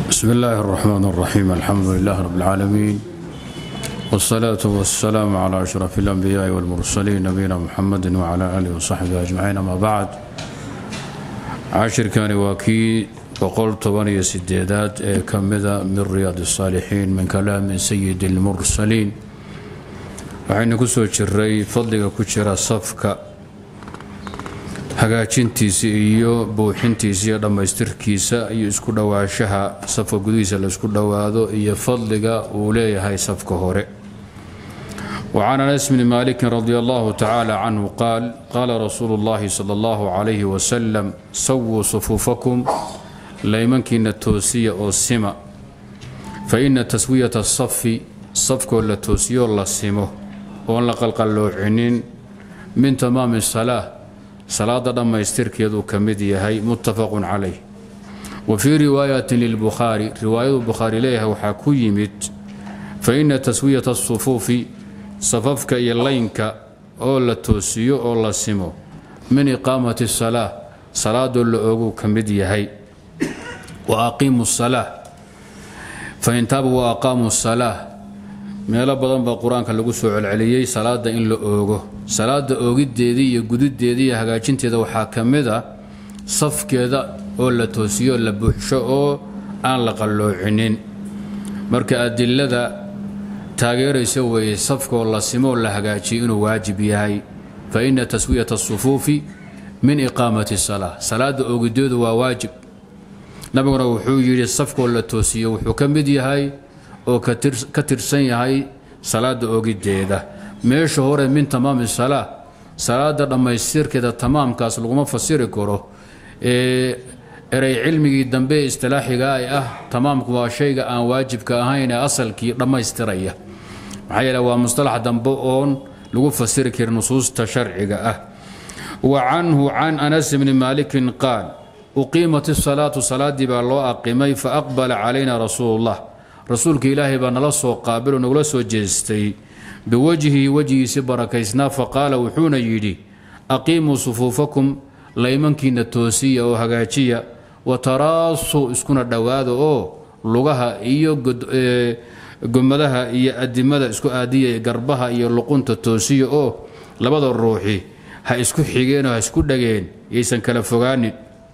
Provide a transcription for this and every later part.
بسم الله الرحمن الرحيم الحمد لله رب العالمين والصلاة والسلام على أشرف الأنبياء والمرسلين نبينا محمد وعلى آله وصحبه أجمعين أما بعد عاشر كان واكي وقل طبانية سديدات كمذا من رياض الصالحين من كلام سيد المرسلين waxaynu ku soo jiray fadliga ku jira safka hagaajintiisa iyo buuxintiisa iyo dhammaystirkiisa iyo isku dhowaanshaha safka gudihiisa la isku dhowaado iyo fadliga uu leeyahay safka hore وعن انس بن مالك رضي الله تعالى عنه قال قال رسول الله صلى الله عليه وسلم سووا صفوفكم ليمنكن توسية أو سمة فإن تسوية الصف صفك ولا توسية ولا سمه oon la qalqalloocinin min tamaami salaa salaada dhammaystirkeeduu ka mid yahay muttafaqun calayh wa fii riwaayatin lilbukhaari riwaayadu bukhaari leeyahay waxaa ku yimid fa inna taswiyata asufuufi safafka iyo laynka oo la toosiyo oo la simo min iqaamati salaa salaadoo la oguu ka mid yahay wa aqiimu salaa fa intaabu wa aqaamu salaa meelo badan baa qur-aanka lagu soo celceliyey salaada in la oogo salaada oogiddeedii iyo gudideedii iyo hagaajinteeda waxaa ka mid a safkeeda oo la toosiyo la buuxsho oo aan la qalloocinin marka adilada taageeraysa weeye safkaoo la simooo la hagaajiyo inuu waajib yahay fa inna taswiyata asufuufi min iqaamati salaa salaada oogideedu waa waajib nabiguna wuxuu yidhi safkoo la toosiyo wuxuu ka mid yahay oo ka tirsan yahay salaada ogideeda meesha hore min tamaami salaa salaada dhammaystirkeeda tamaamkaas laguma fasiri karo erey cilmigii dambe ee istilaaxiga ay ah tamaamku waa shayga aan waajibka ahayn ee asalkii dhammaystiraya maxaa yeele waa mustalax dambe oon lagu fasiri karin nusuusta sharciga ah wa canhu can anas bni maalikin qaal uqiimat isalaatu salaadii baa loo aqimay fa aqbala calayna rasuulullah rasuulka ilaahay baa nala soo qaabil oo nagula soo jeestay biwajhihi wejgiisi barakaysnaa faqaala wuxuuna yidhi aqiimuu sufuufakum laymankiina toosiya oo hagaajiya wa taraasuu iskuna dhowaada oo lugaha iyo gomadaha iyo adimada isku aadiya garbaha iyo luqunta toosiya oo labada ruuxi ha isku xigeenoo ha isku dhageen yaysan kala fogaanin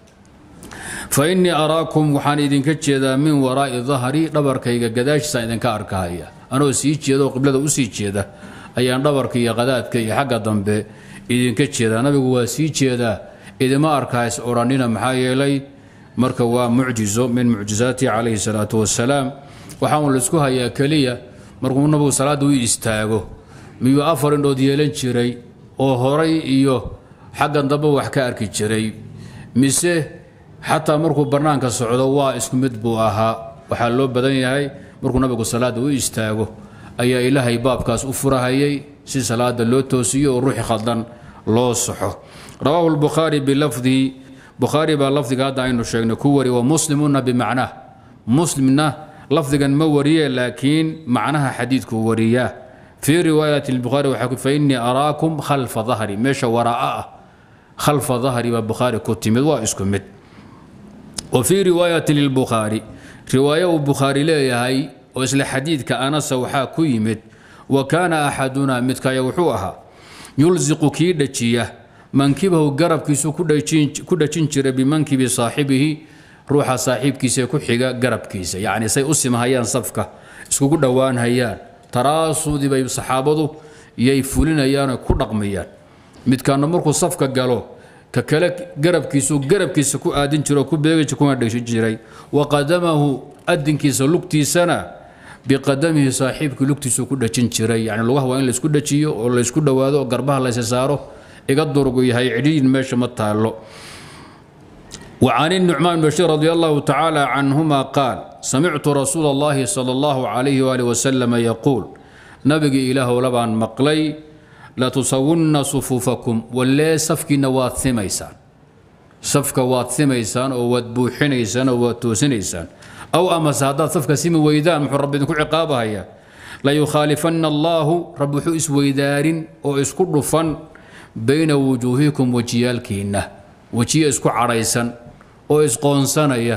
fa innii araakum waxaan idinka jeedaa min waraa'i dahri dhabarkayga gadaashiisaan idinka arkahaya anoo sii jeeda oo qiblada u sii jeeda ayaan dhabarka iyo qadaadka iyo xagga dambe idinka jeedaa nabigu waa sii jeedaa idima arkahays odhannina maxaa yeelay marka waa mucjizo min mucjizaatihi calayhi salaatu wasalaam waxaan laisku hayaa keliya markuu nabigu salaadda u istaago miyuu afar indhood yeelan jiray oo horay iyo xaggan dambe wax ka arki jiray mise xataa markuu bannaanka socdo waa isku mid buu ahaa waxaa loo badan yahay markuu nabigu salaadda u istaago ayaa ilaahay baabkaas u furahayay si salaada loo toosiyo oo ruuxi khaldan loo saxo rawaahu lbukhaari bilafdihi bukhaari baa lafdiga hadda aynu sheegnay ku wari wa muslimuna bimacnaah muslimna lafdigan ma wariye laakiin macnaha xadiidku wariyaa fii riwaayati lbukhaari waxaa fa innii araakum khalfa dahri meesha waraa'a ah khalfa dahri baa bukhaari ku timid waa isku mid wa fii riwaayati lilbukhaari riwaayo uu bukhaari leeyahay oo isla xadiidka anasa waxaa ku yimid wa kaana axaduna midkaya wuxuu ahaa yulsiqu kii dhajiya mankibahu garabkiisu ku dhajin jira bimankibi saaxibihi ruuxa saaxiibkiisa ku xiga garabkiisa yacni say u simahayaan safka iskugu dhowaanhayaan taraasuudii bay saxaabadu yay fulinayaanoo ku dhaqmayaan midkaana markuu safka galo ka kale garabkiisu garabkiisa ku aadin jiro ku beegi kuna dhegsi jiray wa qadamahu adinkiisa lugtiisana biqadamihi saaxiibkii lugtiisu ku dhajin jiray yani lugaha waa in laysku dhajiyo oo laysku dhowaado oo garbaha laysa saaro iga durgu yahay cidhiin meesha ma taallo وعن النعمان بن بشير رضي الله تعالى عنهما قال سمعت رسول الله صلى الله عليه وآله وسلم يقول نبي إله لبان مقلي latusawunna sufuufakum wallee safkiinna waad simaysaan safka waad simaysaan oo waad buuxinaysaan oo waad toosinaysaan aw amase haddaad safka simi weydaan muxuu rabbi idinku ciqaabahayaa layukhaalifanna allaahu rabbi wuxuu isweydaarin oo isku dhufan bayna wujuuhikum wejiyaalkiinna wejiye isku cadhaysan oo isqoonsanaya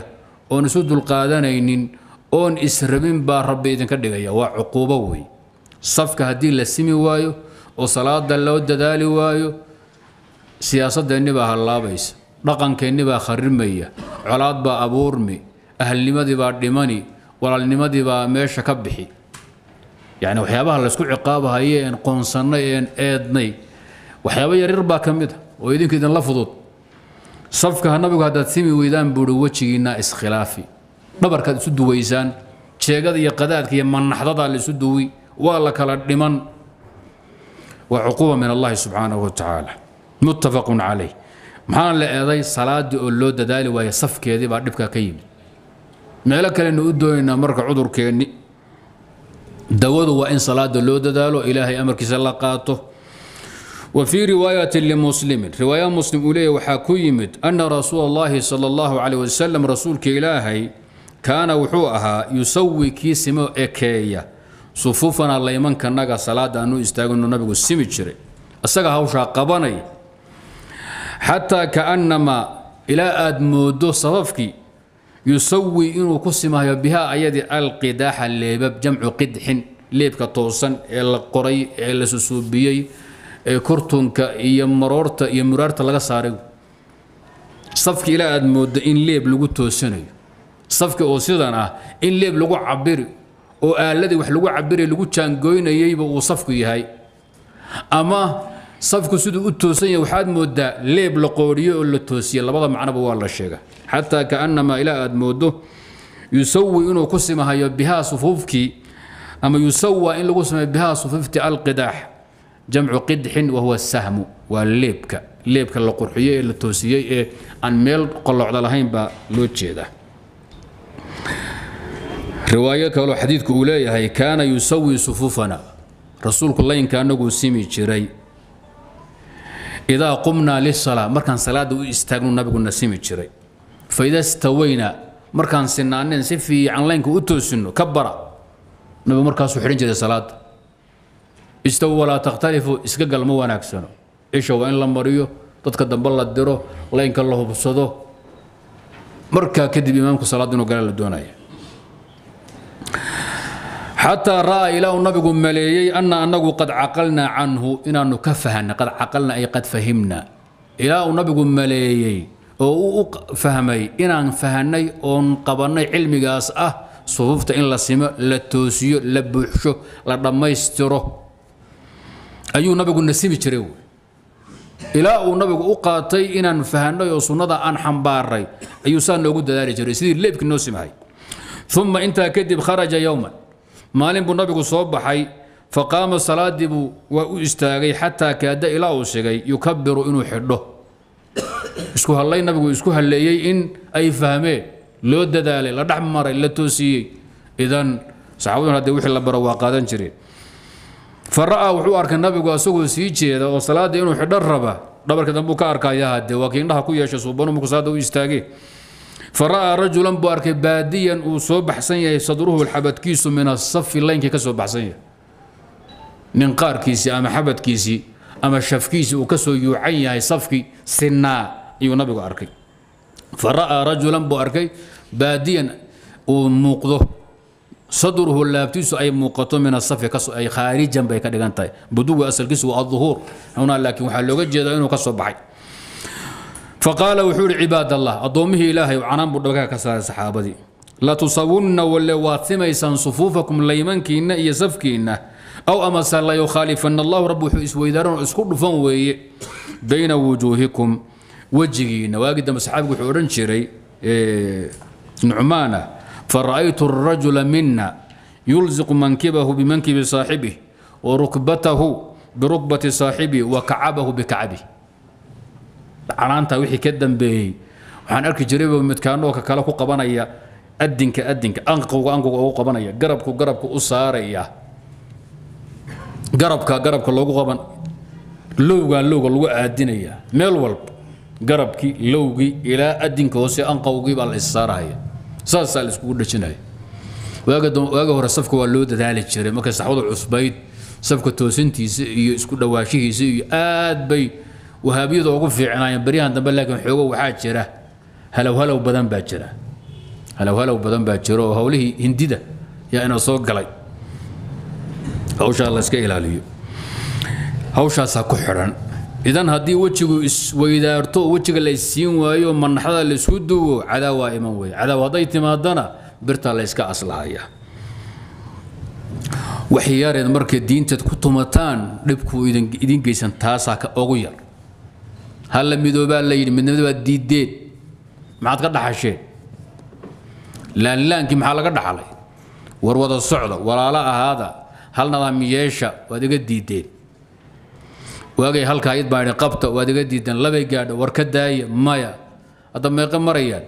oon isu dulqaadanaynin oon israbin baa rabbi idinka dhigaya waa cuquubo wey safka haddii la simi waayo oo salaada loo dadaali waayo siyaasadeenni baa hallaabaysa dhaqankeenni baa kharimaya colaad baa abuurmi ahalnimadii baa dhimani walaalnimadii baa meesha ka bixi yacni waxyaabaha laysku ciqaabahaye een qoonsannay een eednay waxyaabo yaryar baa ka mid a oo idinka idinla fudud safka nabigu haddaad simi weydaan buuhi wejigiinna iskhilaafi dhabarkaad isu duwaysaan jeegada iyo qadaadka iyo manaxdadaa la isu duwi waa la kala dhiman waa cuquuba min allahi subxaanahu wa tacaala muttafaqun calayh maxaana la eeday salaadii oo loo dadaali waaya safkeedii baa dhibkaa ka yimid meelo kalenu u doonaynaa marka cudurkeenni dawadu waa in salaada loo dadaalo ilaahay amarkiisa la qaato wa fii riwaayati limuslimin riwaaya muslim uu leeyahy waxaa ku yimid ana rasuula allahi sala allahu calayh wasalam rasuulka ilaahay kaana wuxuu ahaa yusawi kii simo ekeeya sufuufana laymankanaga salaada aanu istaagino nabigu simi jiray isaga hawshaa qabanaya xataa kaannamaa ilaa aad moodo sababkii yusawi inuu ku simayo bihaa ayadii alqidaaxa leebab jamcu qidxin leebka toosan ee la qoray ee la susuubiyey ee kurtunka iyo maroorta iyo muraarta laga saaray safki ilaa aad moodo in leeb lagu toosanayo safki oo sidan ah in leeb lagu cabiri oo aaladii wax lagu cabiri lagu jaangoynayeyba uu safku yahay ama safku siduu u toosan yahay waxaad moodaa leeb la qooriyo oo la toosiye labada macnoba waa la sheega xataa kaannamaa ilaa aad moodo yusawi inuu ku simahayo bihaa sufuufkii ama yusawa in lagu sameeyo bihaa sufuufti alqidaax jamcu qidxin wahuwa sahmu waa leebka leebka la qurxiyey ee la toosiyey ee aan meel qolocda lahayn baa loo jeedaa riwaayo kaloo xadiidku uu leeyahay kaana yusawi sufuufana rasuulku laynka anaguu simi jiray idaa qumnaa lisalaa markaan salaada u istaagnu nabiguna simi jiray faida stawaynaa markaan sinaaneen si fiican laynka u toosinno ka bara nabigu markaasuu xidhan jiray salaada istaw walaa takhtalifu iska gal ma wanaagsano isha waa in la mariyo dadka dambe la diro laynka la hubsado markaa kadib imaamku salaada inuu gala la doonaya xataa ra'aa ilaa uu nabigu maleeyey ana anagu qad caqalnaa canhu inaanu ka fahanay qad caqalna ay qad fahimna ilaa uu nabigu maleeyey oo uu u fahmay inaan fahanay oon qabannay cilmigaas ah sufuufta in la simo la toosiyo la buuxsho la dhammaystiro ayuu nabigu nasimi jiray ilaa uu nabigu u qaatay inaan fahanay oo sunnada aan xambaaray ayuu saa noogu dadaali jiray sidii leebkii noo simahay uma intaa kadib kharaja yowman maalin buu nabigu soo baxay faqaama salaadii buu waa u istaagay xataa kaada ilaa uu sigay yukabiru inuu xidho isku hallay nabigu isku halleeyey in ay fahmeen loo dadaalay la dhex maray la toosiyey idan saxaabadun haddee wixii la baro waa qaadan jireen fa ra'aa wuxuu arkay nabigu asagoo sii jeeda oo salaada inuu xidho raba dhabarka dambe uu ka arkaya haddee waa kii indhaha ku yeeshay suubanu markuu salaada u istaagee فرأى رجلا بارك باديا وصوب حسن صدره الحبت كيسو من الصف لين كسو بحسن ننقار كيسي أما حبت كيسي أما شف كيسي وكسو يعين صفكي سنا يو نبي أركي فرأى رجلا باركي باديا وموقضه صدره اللابتيس أي موقته من الصف كسو أي خارجا بي كدغانتاي بدو أصل كيسو الظهور هنا لكن وحلوغا جيدا إنه كسو بحي فقال وحور عباد الله أضومه إلهي وعنان بردوكا كسار صحابتي لا تصون ولا واثميسا صفوفكم ليمنكين يسفكين أو أما لا يخالفن الله رب إسويدارون اسكر فنوي بين وجوهكم وجهين واجد مسحابك حورن شري إيه نعمانة فرأيت الرجل منا يلزق منكبه بمنكب صاحبه وركبته بركبة صاحبه وكعبه بكعبه canaanta wixii ka dambeeyey waxaan arki jirayba midkaanoo ka kale ku qabanaya adinka adinka anqowga anqowga ugu qabanaya garabku garabku u saaraya garabka garabka loogu qaban lowgaa lowga lagu aadinaya meel walba garabkii lowgii ilaa adinka hoose anqowgii baa la issaarahaya saasaa la iskugu dhajinaya waaga hore safka waa loo dadaali jiray markay saxwada cusbayd safka toosintiisa iyo isku dhawaashihiisa iyo aad bay wahaabiyadu ugu fiicnaayeen baryahan dambe laakiin xoogo waxaa jira halow halow badan baa jira halowhalow badan baa jiro oo howlihii hindida yaa ina soo galay hawshaa la iska ilaaliyo hawshaasaa ku xidhan idan haddii wejigu isweydaarto oo wejiga la isiin waayo manaxada la isku duwo cadaa waa iman weeye cadaaw hadday timaadana birtaa la yska aslahaya waxyaareed markay diinteed ku tumataan dhibkuu idin geysan taasaa ka ugu yar halla midoobaa la yidhi midnimada baad diideen maxaad ka dhaxasheen laanlaankii maxaa laga dhaxlay war wada socda walaalo ahaada hal nadaamiyeesha waad iga diideen waagay halkaa id baa idhi qabta waad iga diideen labay gaadha war ka daaya maya hadda meeqe marayaan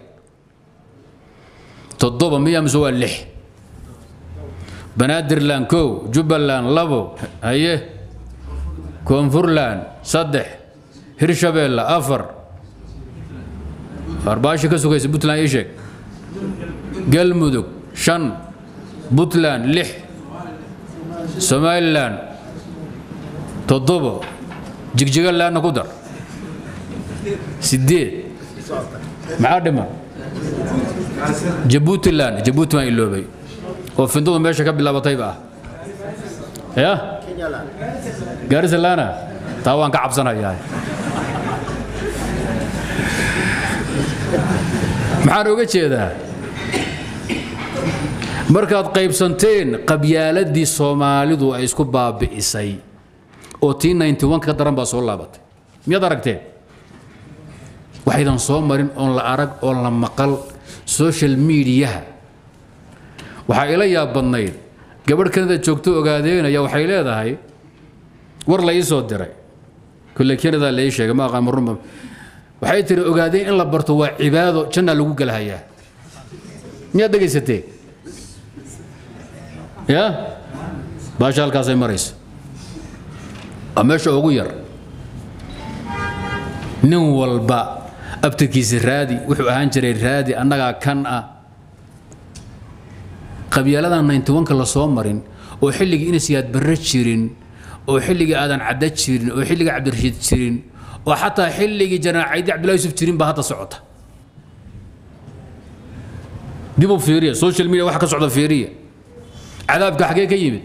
toddoba miya mise waa lix banaadirland kow jubbaland labo haye koonfurland saddex hirshabeelle afar arbaashi ka sugaysa puntland ii sheeg galmudug shan puntland lix somalilan toddobo jigjigalandna ku dar sideed maxaa dhiman jabuutiland jabuuti baan iloobay oo findadu meesha ka bilaabatayba ah ya gaarisalana taa waan ka cabsanayaa maxaan oga jeedaa markaad qaybsanteen qabyaaladii soomaalidu ay isku baabi'isay oo tii ka daran baa soo laabatay miyaad aragteen waxaydan soo marin oon la arag oon la maqal social mediaha waxaa ila yaab badnayd gabadh kanada joogto ogaadeenaya waxay leedahay war la ii soo diray kulle kanada la ii sheegay ma aqaan marunba waxay tiri ogaadeen in la barto waa cibaado jannaa lagu galahayaa miyaad dhegaysatee ya baasha halkaasay maraysa waa meesha ugu yar nin walba abtirkiisa raadi wuxuu ahaan jiray raadi annagaa kan ah qabyaaladan nayntiwanka la soo marin oo xilligii inasiyaad barre jirin oo xilligii aadan cadda jirin oo xilligii cabdirashiid jirin oo xataa xilligii janaan caydi cabdullahi yusuf jirin baa hadda socota dib u fiiriya social media waxa ka socda fiiriya cadaabka xagee ka yimid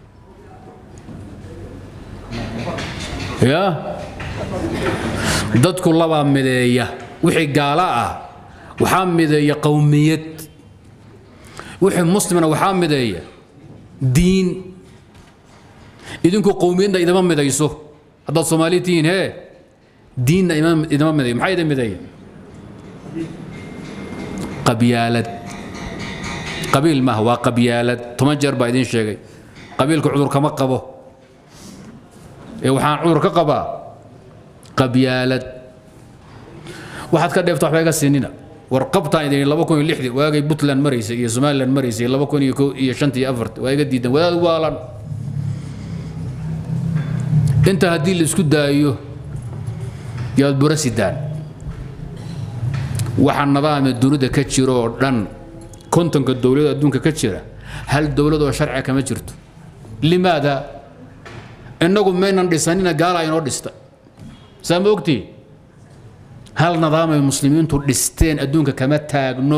ya dadku labaa mideeya wixii gaala ah waxaa mideeya qowmiyad wixii muslimna waxaa mideeya diin idinku qowmiyadna idama midayso haddaad soomaali tihiin hee diinna idama midayo maxaa idin mideeya qabyaalad qabiil maaha waa qabyaalad toban jeer baa idiin sheegay qabiilka cudur kama qabo ee waxaan cudur ka qabaa qabyaalad waxaad ka dheefta waxba iga siinina war qabtaan idin laba kun iyo lixdii waagay puntland maraysay iyo somaliland maraysay laba kun iyo kow iyo shantii iyo afartii waa iga diidan wadaad waalan inta haddii la isku daayo yaad bura sidaan waxa nidaamee dunida ka jiro oo dhan kontonka dowlada adduunka ka jira hal dowlad oo sharciga kama jirto limaada innagu maynan dhisanina gaala inoo dhista saa ma ogtii hal nidaamay muslimiintu dhisteen adduunka kama taagno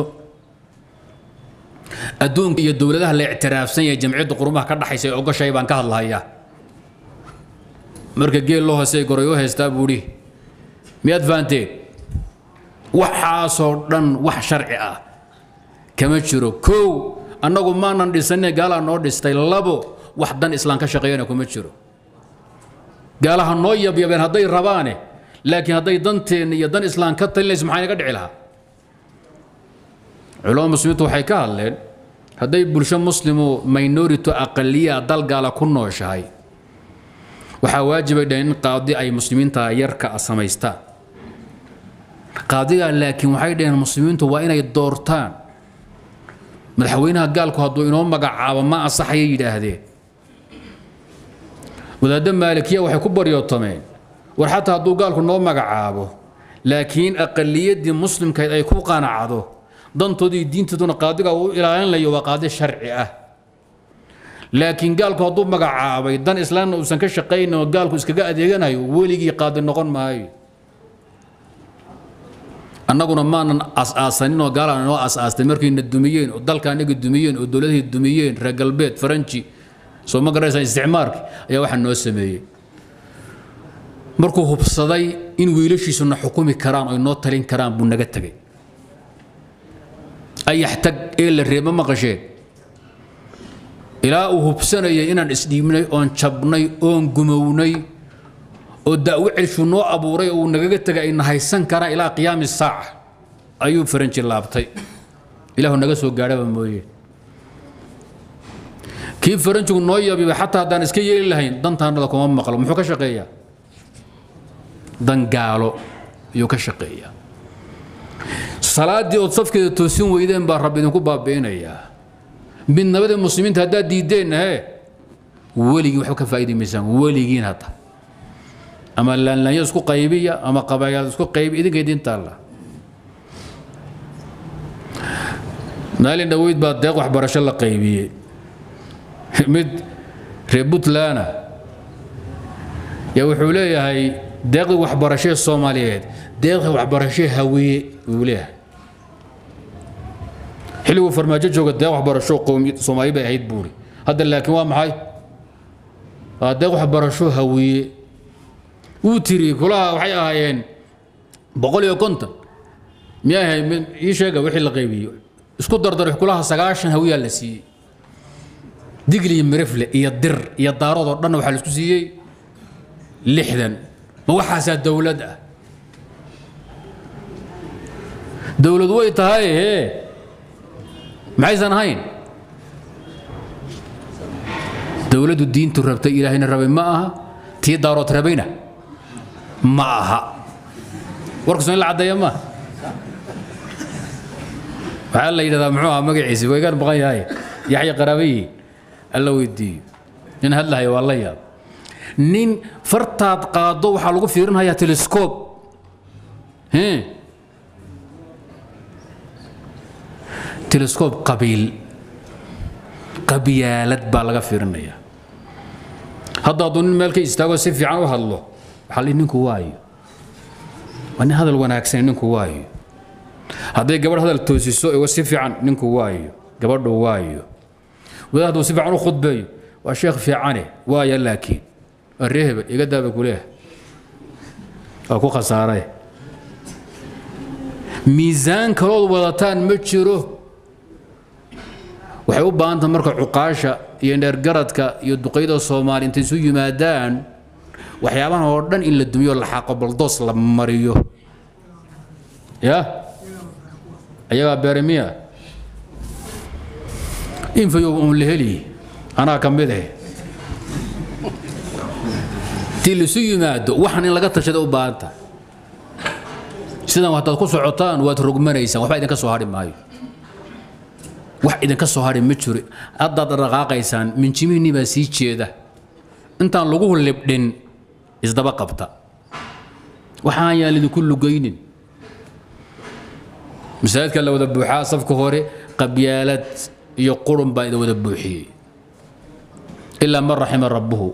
adduunka iyo dowladaha la ictiraafsan yahay jamciyadda qurumaha ka dhaxaysa ee ogoshay baan ka hadlahayaa marka geel loo hoosey goray u haystaa buudhi miyaad fahanteen waxaasoo dhan wax sharci ah kama jiro kow annagu maanan dhisanine gaalaa noo dhistay labo wax dan islaan ka shaqeeyana kuma jiro gaalaha noo yabyabeen hadday rabaane laakiin hadday danteenna iyo dan islaan ka talinayso maxaa inaga dhici lahaa culamada muslimiintu waxay ka hadleen hadday bulsho muslimu minority aqaliya dal gaala ku nooshahay waxaa waajibay dhaheen in qaadi ay muslimiinta yarka samaystaan qaadigaa laakiin waxay dhaheen muslimiintu waa inay doortaan madaxweynaha gaalku hadduu inoo magacaabo ma asaxaya yidhaahdeen wadaadda maalikiya waxay ku baryootameen war xataa hadduu gaalku noo magacaabo laakiin aqaliyaddii muslimkayd ay ku qanacdo dantoodii diintooduna qaadiga uu ilaalinayo waa qaadi sharci ah laakiin gaalku hadduu magacaabay dan islaamna uusan ka shaqaynin oo gaalku iskaga adeeganayo weligii qaadi noqon maayo annaguna maanan as-aasaninoo gaalaan noo as-aastay markayna dumiyeen oo dalka anaga dumiyeen oo dowladihii dumiyeen reer galbeed faranji soo ma garanaysaa isticmaarki ayaa waxaa noo sameeyey markuu hubsaday in wiilashiisuna xukumi karaan oo noo talin karaan buu naga tegay ayax tag ee la reeba maqasheen ilaa uu hubsanayay inaan isdhiibnay oon jabnay oon gumownay oo da'wo celshu noo abuuray oo uu nagaga tegay ayna haysan karaan ilaa qiyaami saaca ayuu faranji laabtay ilaahu naga soo gaadhaba mooye kii faranjigu noo yabiba xataa haddaan iska yeeli lahayn dantaanada kuma maqlo muxuu ka shaqeeyaa dan gaalo ayuu ka shaqeeyaa salaaddii ood safkeeda toosin weydeen baa rabbi idinku baabi'inayaa midnabadii muslimiinta haddaad diiddeenna hee weligii waxba ka faa'idi maysaan weligiin hadda ama laanlaanyo isku qaybiya ama qabayaal isku qaybi idinka idintaalla maalin dhoweyd baa deeq waxbarasho la qaybiyey mid reer puntlandna yaa wuxuu leeyahay deeqdii waxbarashee soomaaliyeed deeqdii waxbarashee hawiye wuu leeyahay xilliguu farmaajo jooga deeq waxbarasho qowmiyad soomaali bay ahayd buuri hadda laakiin waa maxay waa deeq waxbarasho hawiye wuu tiri kulaha waxay ahaayeen boqol iyo konton miyay ahayd ii sheega wixii la qaybiyo isku dardar kulaha sagaashan hawiyaa la siiyey digli iyo mirifle iyo dir iyo daarood oo dhan waxaa la isku siiyey lixdan ma waxaasaa dowlad ah dowlad way tahay hee maxaysan ahayn dowladdu diintu rabtay ilaahayna rabay ma aha tii daarood rabayna ma aha warkaasoo in la caddeeya ma waxaa la yidhahdaa muxuu ahaa magaciisi waygaan maqan yahay yaxya qaraabayi alla weydiiyo nin hadlahayo waa la yaab nin fartaad qaaddo waxaa lagu fiirinhayaa telescob telescob qabiil qabyaalad baa laga fiirinayaa hadda hadduu nin meel ka istaago si fiican u hadlo waxaa li ninku waayo waa nin hadal wanaagsan ninku waayo hadday gabadh hadal toosiso si fiican ninku waayo gabadhu waayo wadaad hadduu si fiican u khudbeeyo waa sheekh fiicane waaya laakiin waa ree hebel iga daaba kuleeha waa ku khasaaray miisaan kalood wadataan ma jiro waxay u baahan tahay marka cuqaasha iyo dheergaradka iyo duqayda soomaali intay isu yimaadaan waxyaabahan oo dhan in la dumiyo la xaaqo baldoos la mariyo ya ayagaa beeremiya infayow uun la heli anaa ka mid eh tii laisu yimaado waxan in laga tashada u baahan tahay sidan haddaad ku socotaan waad rogmanaysaan waxba idinka soo hadhi maayo wax idinka soo hadhi ma jiro haddaad dhaqaaqaysaan minjimihinnii baa sii jeeda intaan lagu libdhin isdaba qabta waxaan yaan idinku lugaynin masaajidka la wada buuxaa safka hore qabyaalad iyo qurun baa idin wada buuxiyey ilaa man raxima rabbuhu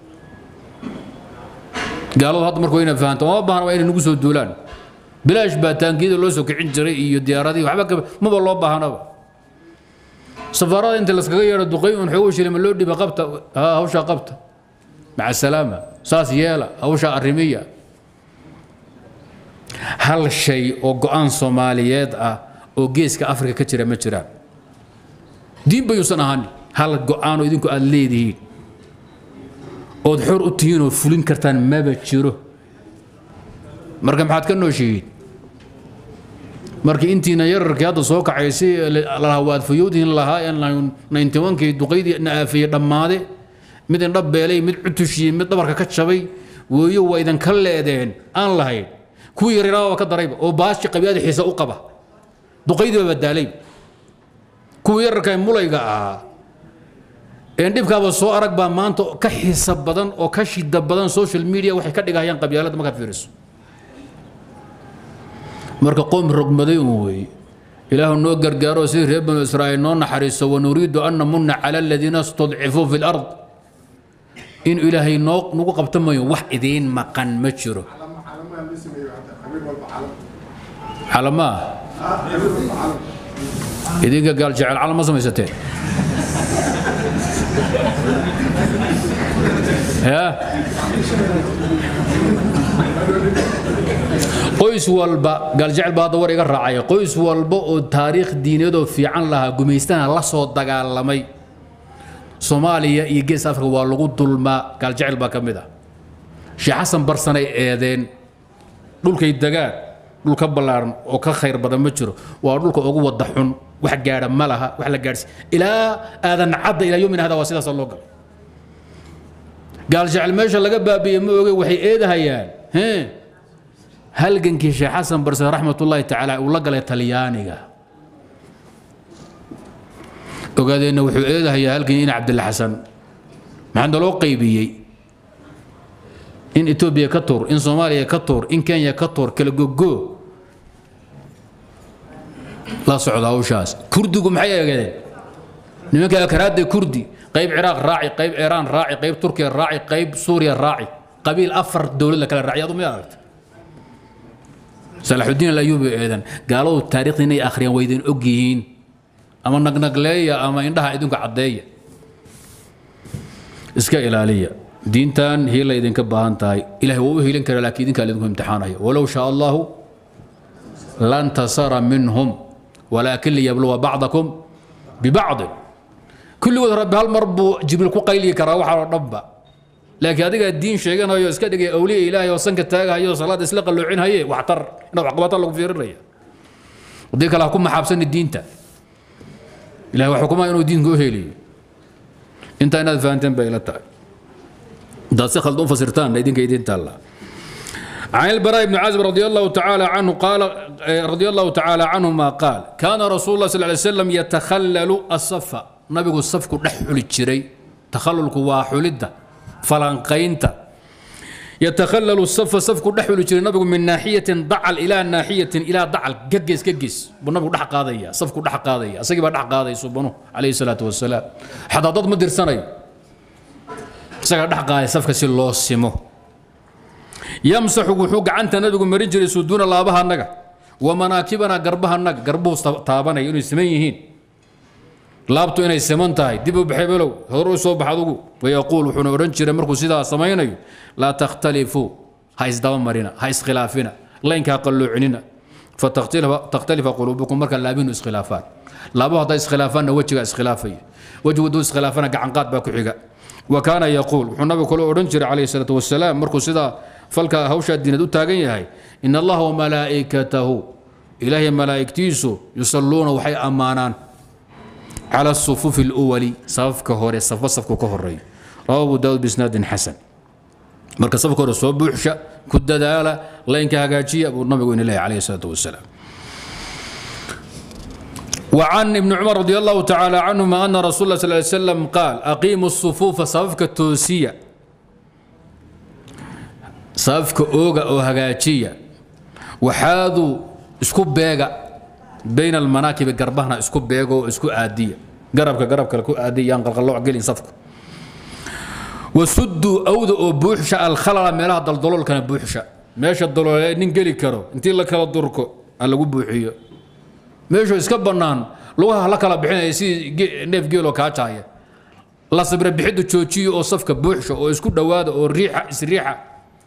gaaladu hadda marka wayna fahanto uma baahna waa inay nagu soo duulaan bilaash baa taangiyada loo soo kicin jiray iyo diyaaradii waxba maba loo baahnaba safaarada inta laskaga yeedho duqay un xoogo shilima loo dhiba qabta haa hawshaa qabta maca salaama saas yeela hawshaa arrimiya hal shay oo go'aan soomaaliyeed ah oo geeska afrika ka jira ma jiraan diin bayuusan ahaani hal go'aan oo idinku aad leedihiin ood xor u tihiin oo fulin kartaan maba jiro marka maxaad ka nooshihiin markii intiina yararkii hadda soo kacay si lalaha waad fayowdihin lahaa ninety onkii duqaydii na aafiyey dhammaade mid indhab beelay mid cutushiyey mid dhabarka ka jabay weeyo waa idinka leedeen aan lahayn kuwii yaryaraaba ka darayba oo baashi qabyada xiisa u qaba duqaydiiba badaalay kuwii yararka mulayga ahaa een dhibkaaba soo arag baa maanta ka xiisa badan oo ka shida badan social media waxay ka dhigahayaan qabyaaladda markaad fiiriso marka qoom rogmaday un weeye ilaahu noo gargaaro sidii reer banu israa'iil noo naxariiso wanuriidu an namunna cala aladiina istudcifuu fi lard in ilaahay noo nagu qabto mayo wax idiin maqan ma jiro calamaa idinka gaal jecel calam ma samaysateen ya qoys walba gaaljecel baa hadda war iga raacaya qoys walba oo taariikh diineedoo fiican lahaa gumaystana la soo dagaalamay soomaaliya iyo gees afrika waa lagu dulmaa gaaljecel baa ka mid ah sheekh xasan barsanay eedeen dhulkay degaan dhul ka ballaaran oo ka khayr badan ma jiro waa dhulka ugu wada xun wax gaadha ma laha wax la gaadhsi ilaa aadan cadda ilaa yomina hada waa sidaasa loo galay gaaljecel meesha laga baabi'ye ma oge waxay eedahayaan halgankii sheekh xasan barsan raxmatullaahi tacaala uu la galay talyaaniga ogaadeenna wuxuu eedahayaa halgan in cabdilla xasan maxaa naloo qaybiyey in etoobiya ka tuur in soomaaliya ka tuur in kenya ka tuur kala gogo la socda hawshaas kurdigu maxay eegeen nimanka akaraadda kurdi qayb ciraaq raaci qayb iiraan raaci qayb turkiya raaci qayb suuriya raaci qabiil afar dowlad la kala raaci adu miyaad aragta salaxudiin alayuubi eedan gaaladu taariikhda inay akhriyaan waydan og yihiin ama nagnagleeya ama indhaha idinku caddeeya iska ilaaliya diintan hiila idinka baahan tahay ilahay waa u hiilin kara laakiin idinkaa idinku imtixaanaya walow shaa allahu lantasara minhum walaakin liyabluwa bacdakum bibacdin kulligood rabbi hal mar buu jibriil ku qayliyi karaa waxaa oo dhanba laakiin adigaa diin sheeganayo iska dhigay awliya ilaahay oo sanka taagahayo salaada isla qalloocinahaye waxtar inaad waxqabata lagu fiirinaya haddii kale ha ku maxaabsani diinta ilahay waa xukumaa inuu diinka u heliyo intaa inaad fahanteen bay ila tahay haddaad si khaldan u fasirtaanna idinka idin taallaa عن البراء بن عازب رضي الله تعالى عنه قال رضي الله تعالى عنهما قال كان رسول الله صلى الله عليه وسلم يتخلل الصف نبي الصف دحل جري تخللك واحلده فلانقينتا يتخلل الصف صف دحل جري نبي من ناحية ضعل إلى ناحية إلى ضعل ججس ججس والنبي دح قاضية صف دح قاضية أسقي دح قاضية سبحانه عليه الصلاة والسلام حتى ضد مدير سنة سقي دح قاضية صف كسي الله سمو يمسح وحوق عنت نبي مرين جري سدون لابها النجا ومناكبنا قربها النجا قربه تابنا يوني سميهين laabtu inay siman tahay dib u baxay below hor u soo baxadugu wayaquul wuxuuna odhan jiray markuu sidaa samaynayo laa takhtalifuu ha isdaba marina ha iskhilaafina laynka ha qalloocinina fatakhtalifa quluubukum marka laabinu iskhilaafaan laabo hadday iskhilaafaanna wejiga iskhilaafaya wejigu hadduu iskhilaafana gacanqaad baa ku xiga wa kaana yaquul wuxuu nabigu kale odhan jiray calayhi salaatu wasalaam markuu sidaa falka hawshaa diinad u taagan yahay in allaha wamalaa'ikatahu ilaahay malaa'igtiisu yusalluuna waxay ammaanaan على الصفوف الأولي صف كهوري صف صف كهوري رواه أبو داود بإسناد حسن مركز صف كهوري صوب بحشة كد دالة لين كهاجي أبو النبي وإن الله عليه الصلاة والسلام وعن ابن عمر رضي الله تعالى عنهما أن رسول الله صلى الله عليه وسلم قال أقيموا الصفوف صفك التوسية صفك أوغا أو هاجية وحاذوا اسكوب بيغا بين المناكب قربهنا اسكو بيغو اسكو عادية قربك قربك لكو عادية ينقل قلوع قلين صفكو وسدوا أوذ بوحشة الخلل ميلها دلدلول كان بوحشة ماشي الدلول ننقلي كرو انتي لك لا دركو الا بوحيو ماشي اسكا بنان لوها لك لا بخين سي نيف جيلو كاجايا لا صبر بحدو جوجيو او صفك بوحشة او اسكو دواده او ريحة اسريحة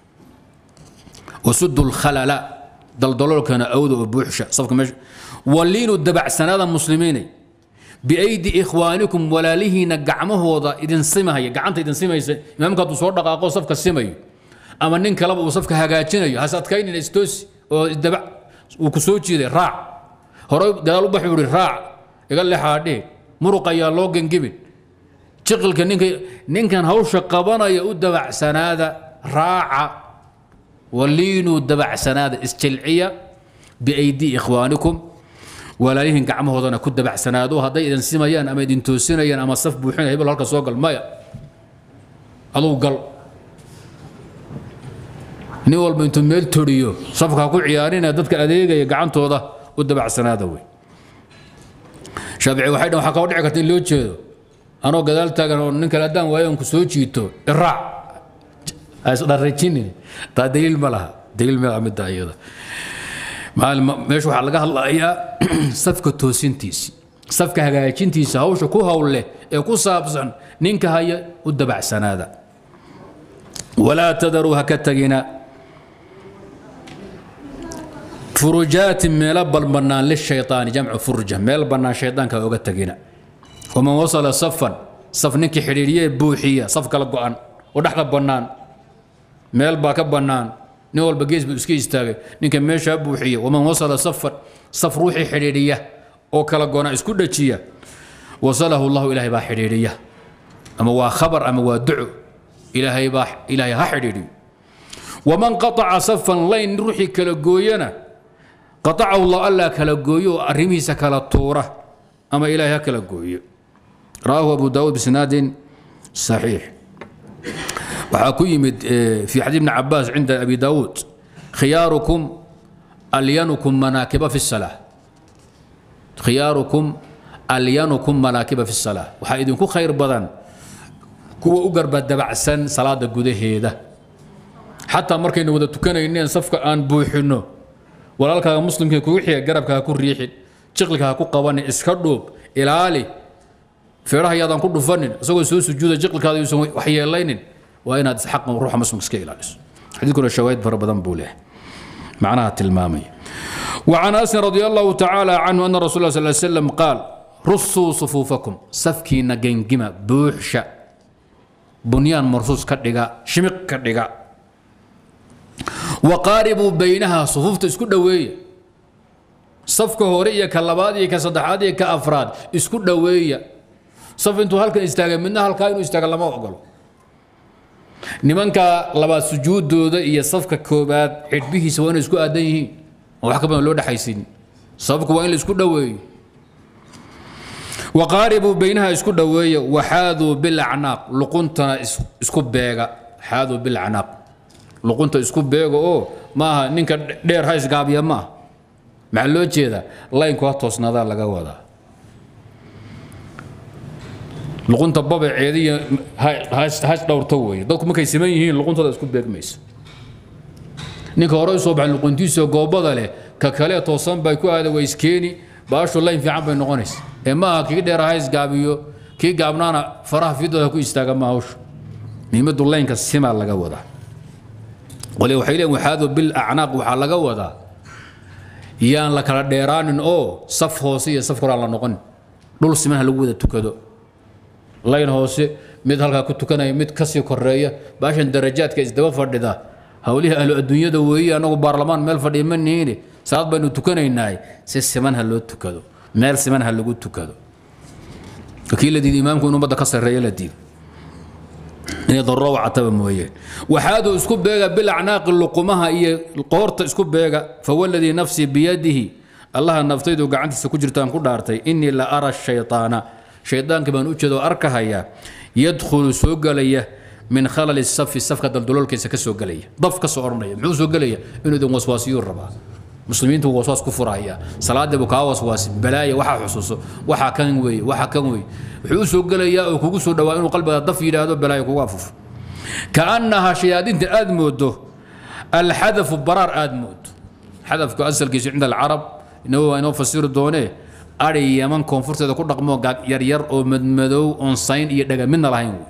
وسدوا الخلل دلدلول كان أوذ بوحشة صفك ماشي ولينوا الدبع سنة مسلمين بأيدي إخوانكم ولا له نقعمه وضع إذن سمها قعنت إذن سمها إمامك تصور دقاقو صفك السمي أما نين كلب وصفك هاجاتين هسات كاين الاستوس والدبع وكسوتشي ذي راع هروي قالوا بحوري راع يقال لي حادي مرق يا لوجن جبن شغل كان نين نين كان هوش قبنا يؤد دبع سنة راع ولينوا الدبع سنة استلعية بأيدي إخوانكم walaalihiin gacmahoodana ku dabacsanaado hadday idin simayaan ama idin toosinayaan ama saf buuxinaya hebel halka soo gal maya aduu gal nin walba intuu meel toriyo safka ha ku ciyaarina dadka adeegaya gacantooda u dabacsanaada wey shaafici waxay dhan waxaa kao dhici karta in loo jeedo anoo gadaal taagan oo nin kale haddaan waayo ku soo jiito iraac ha isdharajinin taa daliil ma laha daliil ma laha midda iyada meesha waxaa laga hadlayaa safka toosintiisi safka hagaajintiisa hawsha ku howl leh ee ku saabsan ninka haya u dabacsanaada walaa tadaruu ha ka tagina furujaatin meelo balbannaan lishayطaani jamcu furja meel bannaan shaydaanka oga tagina waman wasala safan saf ninkii xidhiidhiyee buuxiya saf kala go'an oo dhexda bannaan meel baa ka bannaan nin walba gees buu iska istaagay ninka meeshaa buuxiya waman wasala safan saf ruuxii xidhiidhiya oo kala go'ana isku dhajiya wasalahu llahu ilaahay baa xidhiidhiya ama waa khabar ama waa duco ilaahay baa ilaahay ha xidhiidhiyo waman qataca safan layn ruuxii kala gooyana qatacahu llah allaa kala gooyo oo arrimihiisa kala tuura ama ilaahay ha kala gooyo rawaahu abu daawuud bisnaadin saxiix waxaa ku yimid fi xadiid ibni cabaas cinda abi daawuud khiyaarukum alyanukum manaakiba fi salaa khiyaarukum alyanukum manaakiba fi salaa waxaa idinku khayr badan kuwa u garba dabacsan salaada gudaheeda xataa markaynu wada tukanayneen safka aan buuxinno walaalkaaga muslimkii kugu xiga garabka ha ku riixin jiqlika ha ku qabanin iska dhuub ilaali feeraha yaadaan ku dhufanin isagoo soo sujuuda jiqlikaada yuusan waxyeelaynin waa inaad xaqan ruuxa muslimka iska ilaaliso xadiidkuna shawaahid fara badan buu leeyahay macnaha tilmaamaya وعن أنس رضي الله تعالى عنه أن رسول الله صلى الله عليه وسلم قال رصوا صفوفكم سفكي نجنجمة بوحشة بنيان مرصوص كدغا شمق كدغا وقاربوا بينها صفوف اسكو دويه صفك هوريه كلباد iyo ka saddexaad iyo ka afraad isku dhaweeya saf intuu halkan istaaga midna halkaa inuu istaaga lama ogolo nimanka labaad sujuudooda iyo safka koobaad xidhbihiisa waa inay isku aadan yihiin oo wax ka badan loo dhexaysin sababku waa in la isku dhoweeyo waqaaribuu baynaha isku dhoweeya waxaaduu bilacnaaq luquntana isku beega xaaduu bilacnaaq luqunta isku beega oo maaha ninka dheer ha isgaabiya maaha maxaa loo jeedaa laynku ha toosnaadaa laga wadaa luqunta babaceediiyo has dhowrto weeye dadku markay siman yihiin luquntooda isku beegmaysa ninka hore usoo baxay luquntiisa goobada leh ka kale toosan bay ku aada wayskeeni baashu layn fiican bay noqonaysa ee maaha kii dheer ha isgaabiyo kii gaabnaana faraha fidooda ku istaaga ma hawshu muhiimadu laynka simaa laga wadaa qole waxay leeyihin waxaadu bil acnaaq waxaa laga wadaa yaan la kala dheeraanin oo saf hoose iyo saf koraan la noqonin dhul siman ha lagu wada tukado layn hoose mid halkaa ku tukanaya mid kasii koreeya baashan darajaadka isdaba fadhida howlihii ahlu adduunyada weeye anagu baarlamaan meel fadhiya ma nihiine salaad baynu tukanaynaay si siman ha loo tukado meel siman ha lagu tukado kii la diiday imaamku in ummadda ka sarreeya la diido inay daruro wacataba mooyeen waxaaduu isku beega bilacnaaqi luqumaha iyo qoorta isku beega fawaladii nafsii biyadihi allaha naftaydu gacantiisa ku jirtaan ku dhaartay innii la ara shayطaana shaydaanka baan u jeedo arkahaya yadkhulu soo gelaya min khalali safi safka daldaloolkiisa ka soo gelaya daf ka soo odhanaya muxuu soo gelaya inuu idin waswaasiyuu rabaa muslimiintu waswaas ku furaya salaadii buu kaa waswaasi balaaya waxaa xusuuso waxaa kan weeye waxaa kan weeye wuxuu u soo gelayaa oo kugu soo dhawaa inuu qalbiga daf yidhaahdo balaaya kugu afufo kaannaha shayaadiinta aad moodo alxadafu baraar aad moodo xadafku asalkiisu cinda alcarab inagu waa inoo fasiri doonee ari yaman koonfurteeda ku dhaqmo yaryar oo madmadow oon sayn iyo dhaga midna lahayn wey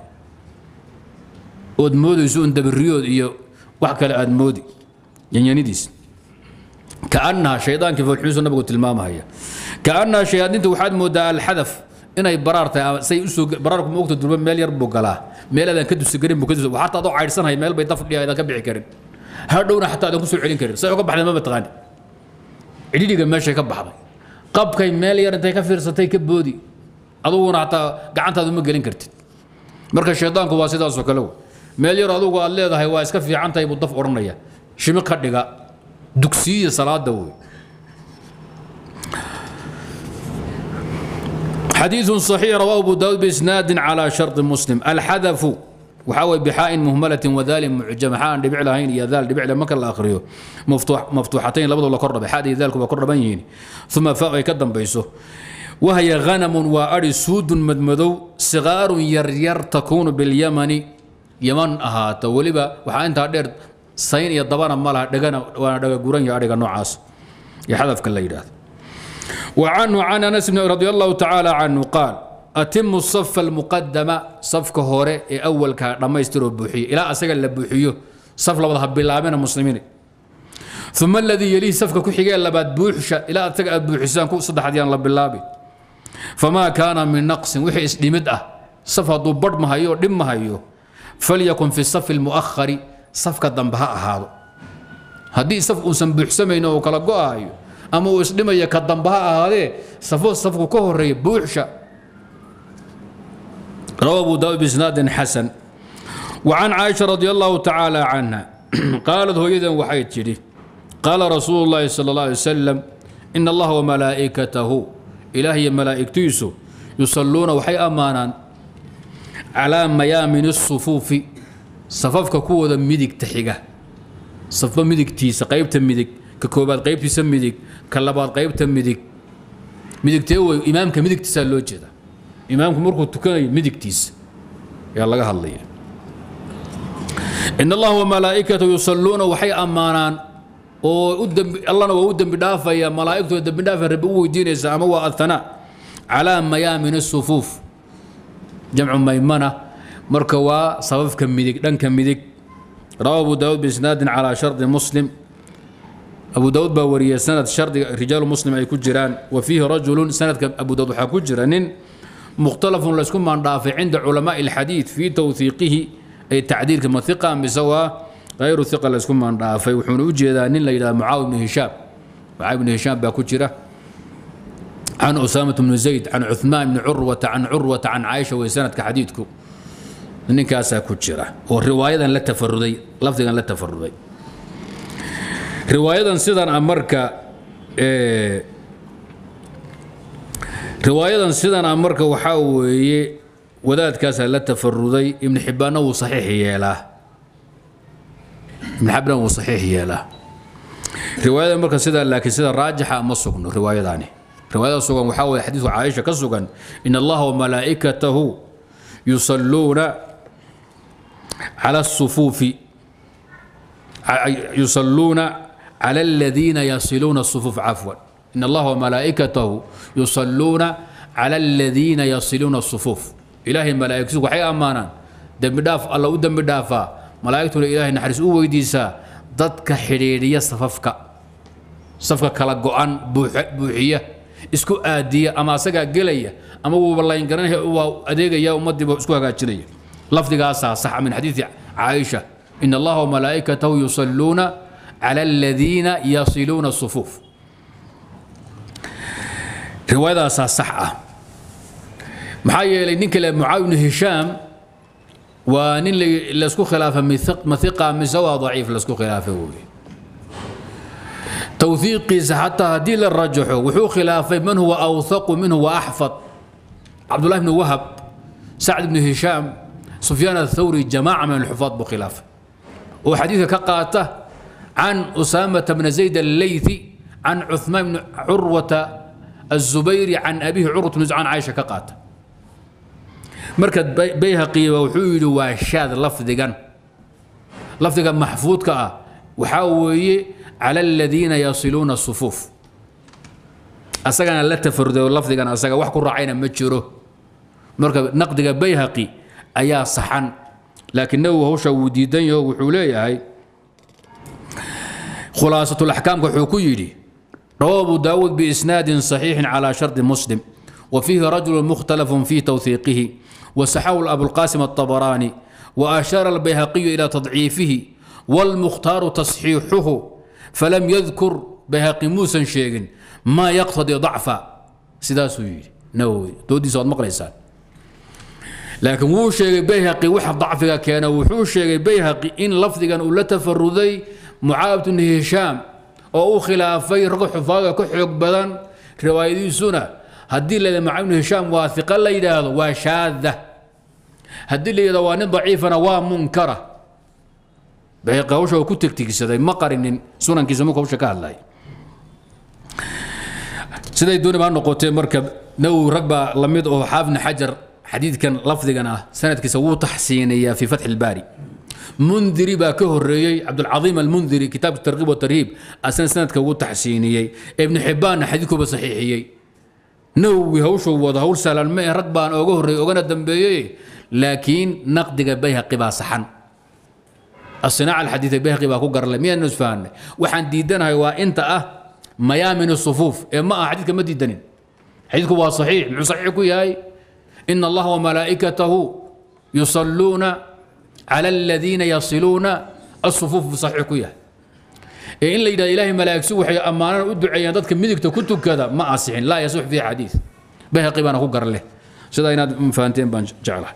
ood moodayso un dabiriyood iyo wax kale aad moodi yanyanidiis kaannaha shaydaankii foolxumiisu nabigu tilmaamahaya kaannaha shayaadiinta waxaad moodaa alxadaf inay baraar tahay say usoo baraarku moogta durba meel yar buu galaa meel aadan ka dusigarin buu ka dusa xataa adoo caydhsanhay meel bay daf dhiya aadan ka bixi karin hadhowna xataa aadan ku soo celin karin say uga baxday mama taqaani cidhidhiga meeshay ka baxday qabkay meel yar intay ka fiirsatay ka boodi aduguna xataa gacantaada uma gelin kartid marka shaydaanku waa sidaasoo kale wey meel yar adugu aad leedahay waa iska fiican tahay buu daf odhanaya shimi ka dhiga dugsiyiya salaada wey حديث صحيح رواه أبو داود بإسناد على شرط مسلم الحذف وحاول بحاء مهملة وذال معجمة حاء دبع لهين يا ذال دبع لما كان الآخريو مفتوح مفتوحتين لبض ولا قرب حادي ذلك وقرب بينين ثم فاق يقدم بيسه وهي غنم وأري سود مدمدو صغار يرير تكون باليمن يمن أهات ولبا وحا انت دير سين يا دبانا مالها دغنا وانا دغا غوران يا ادغا نوعاس iyo xadafka la yidhaahdo وعنه عن أنس بن رضي الله تعالى عنه قال أتم الصف المقدم صفك هوري أول كلما يستروا بوحي إلى أسجل لبوحيه صف لبضها بالله مسلمين ثم الذي يليه صفك كحيجا لباد بوحشة إلى أتجا بوحسان كو صدح ديان لب الله فما كان من نقص وحي لمدة صف ضبط ما هيو دم ما هيو فليكن في الصف المؤخر صفك ضمبها هذا هدي صف أنسان بوحسمين وكلا قايو ama uu isdhimaya ka damba ha ahaadee safo safku ka horeeya buuxsha روى أبو داود بإسناد حسن وعن عائشة رضي الله تعالى عنها قالت هو وحيد جري قال رسول الله صلى الله عليه وسلم إن الله وملائكته إلهي ملائكتيسو يصلون وحي أمانا على ميامن الصفوف صففك كوة مدك تحيقة صفة مدك تيس قيبت مدك ككوبات قيبت مدك كلبات قيبت مدك مدك تيوي إمامك مدك تسالو جدا imaamku markuu tukanayo midigtiisa yaa laga hadlaya in allaha wamalaa'ikatu yusalluuna waxay ammaanaan oo allana waa u dembi dhaafaya malaa'igtooda dembi dhaafa rabbi u weydiinaysa ama waa athanaa calaa mayaamin sufuuf jamcu maymana marka waa sababka midig dhanka midig rawa abu daawud biisnaadin calaa shardi muslim abu daawud baa wariyay sanad shardiga rijaalu muslim ay ku jiraan wa fiihi rajulun sanadka abu daawud waxaa ku jira nin مختلف لسكم من دافع عند علماء الحديث في توثيقه أي تعديل كما ثقة بسوا غير ثقة لسكم من دافع وحون وجد أن إلى معاوية بن هشام معاوية بن هشام باكوتشرة عن أسامة بن زيد عن عثمان بن عروة عن عروة عن عائشة وسنة كحديثكم نكاسا كوتشرة والرواية لا تفردي لفظا لا تفردي رواية سيدا أمريكا إيه riwaayadan sidan a marka waxaa weeye wadaadkaasaa la tafaruday ibnu xibbaanna wuu saxiix yeelaa ibnu xibaan wuu saxiix yeelaa riwaayadan marka sidaa laakiin sida raajixa ma sugno riwaayadaani riwaayada sugan waxaa weeye xadiidku caaisha ka sugan in allaha wamalaa'ikatahu yusalluuna cala الsufuufi yusalluuna cala aladiina yasiluuna الsufuuf cafwan إن الله وملائكته يصلون على الذين يصلون الصفوف إلهي ملائكته وحي أمانا دم داف الله ودم دافا ملائكته إلهي نحرس أو ويديسا ضدك حريرية صففك صفك كلا قوان بوحية اسكو آدية أما سقا قلية أما والله ينقرنه هو أديق يا أمدي اسكو هكاتشنية لفظ قاسا صح من حديث عائشة إن الله وملائكته يصلون على الذين يصلون الصفوف riwaayadaasaa sax ah maxaa yeelay ninka le mucaawi bnu hishaam waa nin laysku khilaafa mathiqa mise waa daciif laysku khilaafa weye towhiiqiisa xataa haddii la rajaxo wuxuu khilaafay man huwa awthaqu minhu wa axfad cabdullahi bnu wahab sacd bnu hishaam sufyaan athawri jamaaca min alxufaad buu khilaafay oo xadiidka ka qaata can usaamata bna zayd alleythi can cuثmaan bni curwata الزبيري عن أبيه عروة بن عن عائشة كقات مركز بيهقي وحويل وشاذ لفظا لفظا محفوظ كا وحاوي على الذين يصلون الصفوف أسجنا لا تفرد لفظا أسجنا وحكوا رعينا مجره مركز نقد بيهقي أيا صحن لكنه هو شوديدن وحوليه هاي خلاصة الأحكام كحكويدي رواه أبو داود بإسناد صحيح على شرط مسلم وفيه رجل مختلف في توثيقه وسحاه أبو القاسم الطبراني وأشار البيهقي إلى تضعيفه والمختار تصحيحه فلم يذكر بيهقي موسى شيء ما يقتضي ضعفا سداس نووي دودي صوت مقليسان لكن وو شيء بيهقي وحد ضعفك كان وحو شيء بيهقي إن لفظا ولا تفردي معاوية بن هشام oo u khilaafay rag xufaaga ka xoog badan riwaayadiisuna haddii la maca ibnu hishaam waa iqa la yidhaahdo waa shaada haddii la yidhahdo waa nin daciifana waa munkara bayqi hawsha oo ku tegtigsaday ma qarinin sunankiisa marka hawsha ka hadlay siday dooni baa noqotee marka nawowi rag baa la mid oo xaafidna xajar xadiidkan lafdigan ah sanadkiisa wuu taxsiinayaa fi fatxi ilbaari mundiri baa ka horeeyey cabdulcaiim almundiri kitaabka tarkiib watarhiib asna sanadka ugu taxsiiniyey ibnu xibbaanna xadiidkuba saxiixiyey nawowi hawshuu wada hawl sahlan ma rag baan ooga horreeyey ogana dambeeyey laakiin naqdiga bayhaqi baa saxan asinaaca alxadiid bayhaqi baa ku garlay miyaanu isfahanay waxaan diidanahay waa inta ah mayaamin sufuuf ee ma aha xadiidka ma diidanin xadiidku waa saxiix muxuu saxiix ku yahay ina allaha wamalaa'ikatahu yusalluuna cala aladiina yasiluuna asufuuf buu saxiix ku yahay ee in la yidhahdo ilaahay malaa'igsu waxay ammaanana u duceeyaan dadka midigta ku tukada ma asixin laa yasux fiihi xadiid bayhaqi baana ku garleh sidaa inaad fahanteen baan jeclahay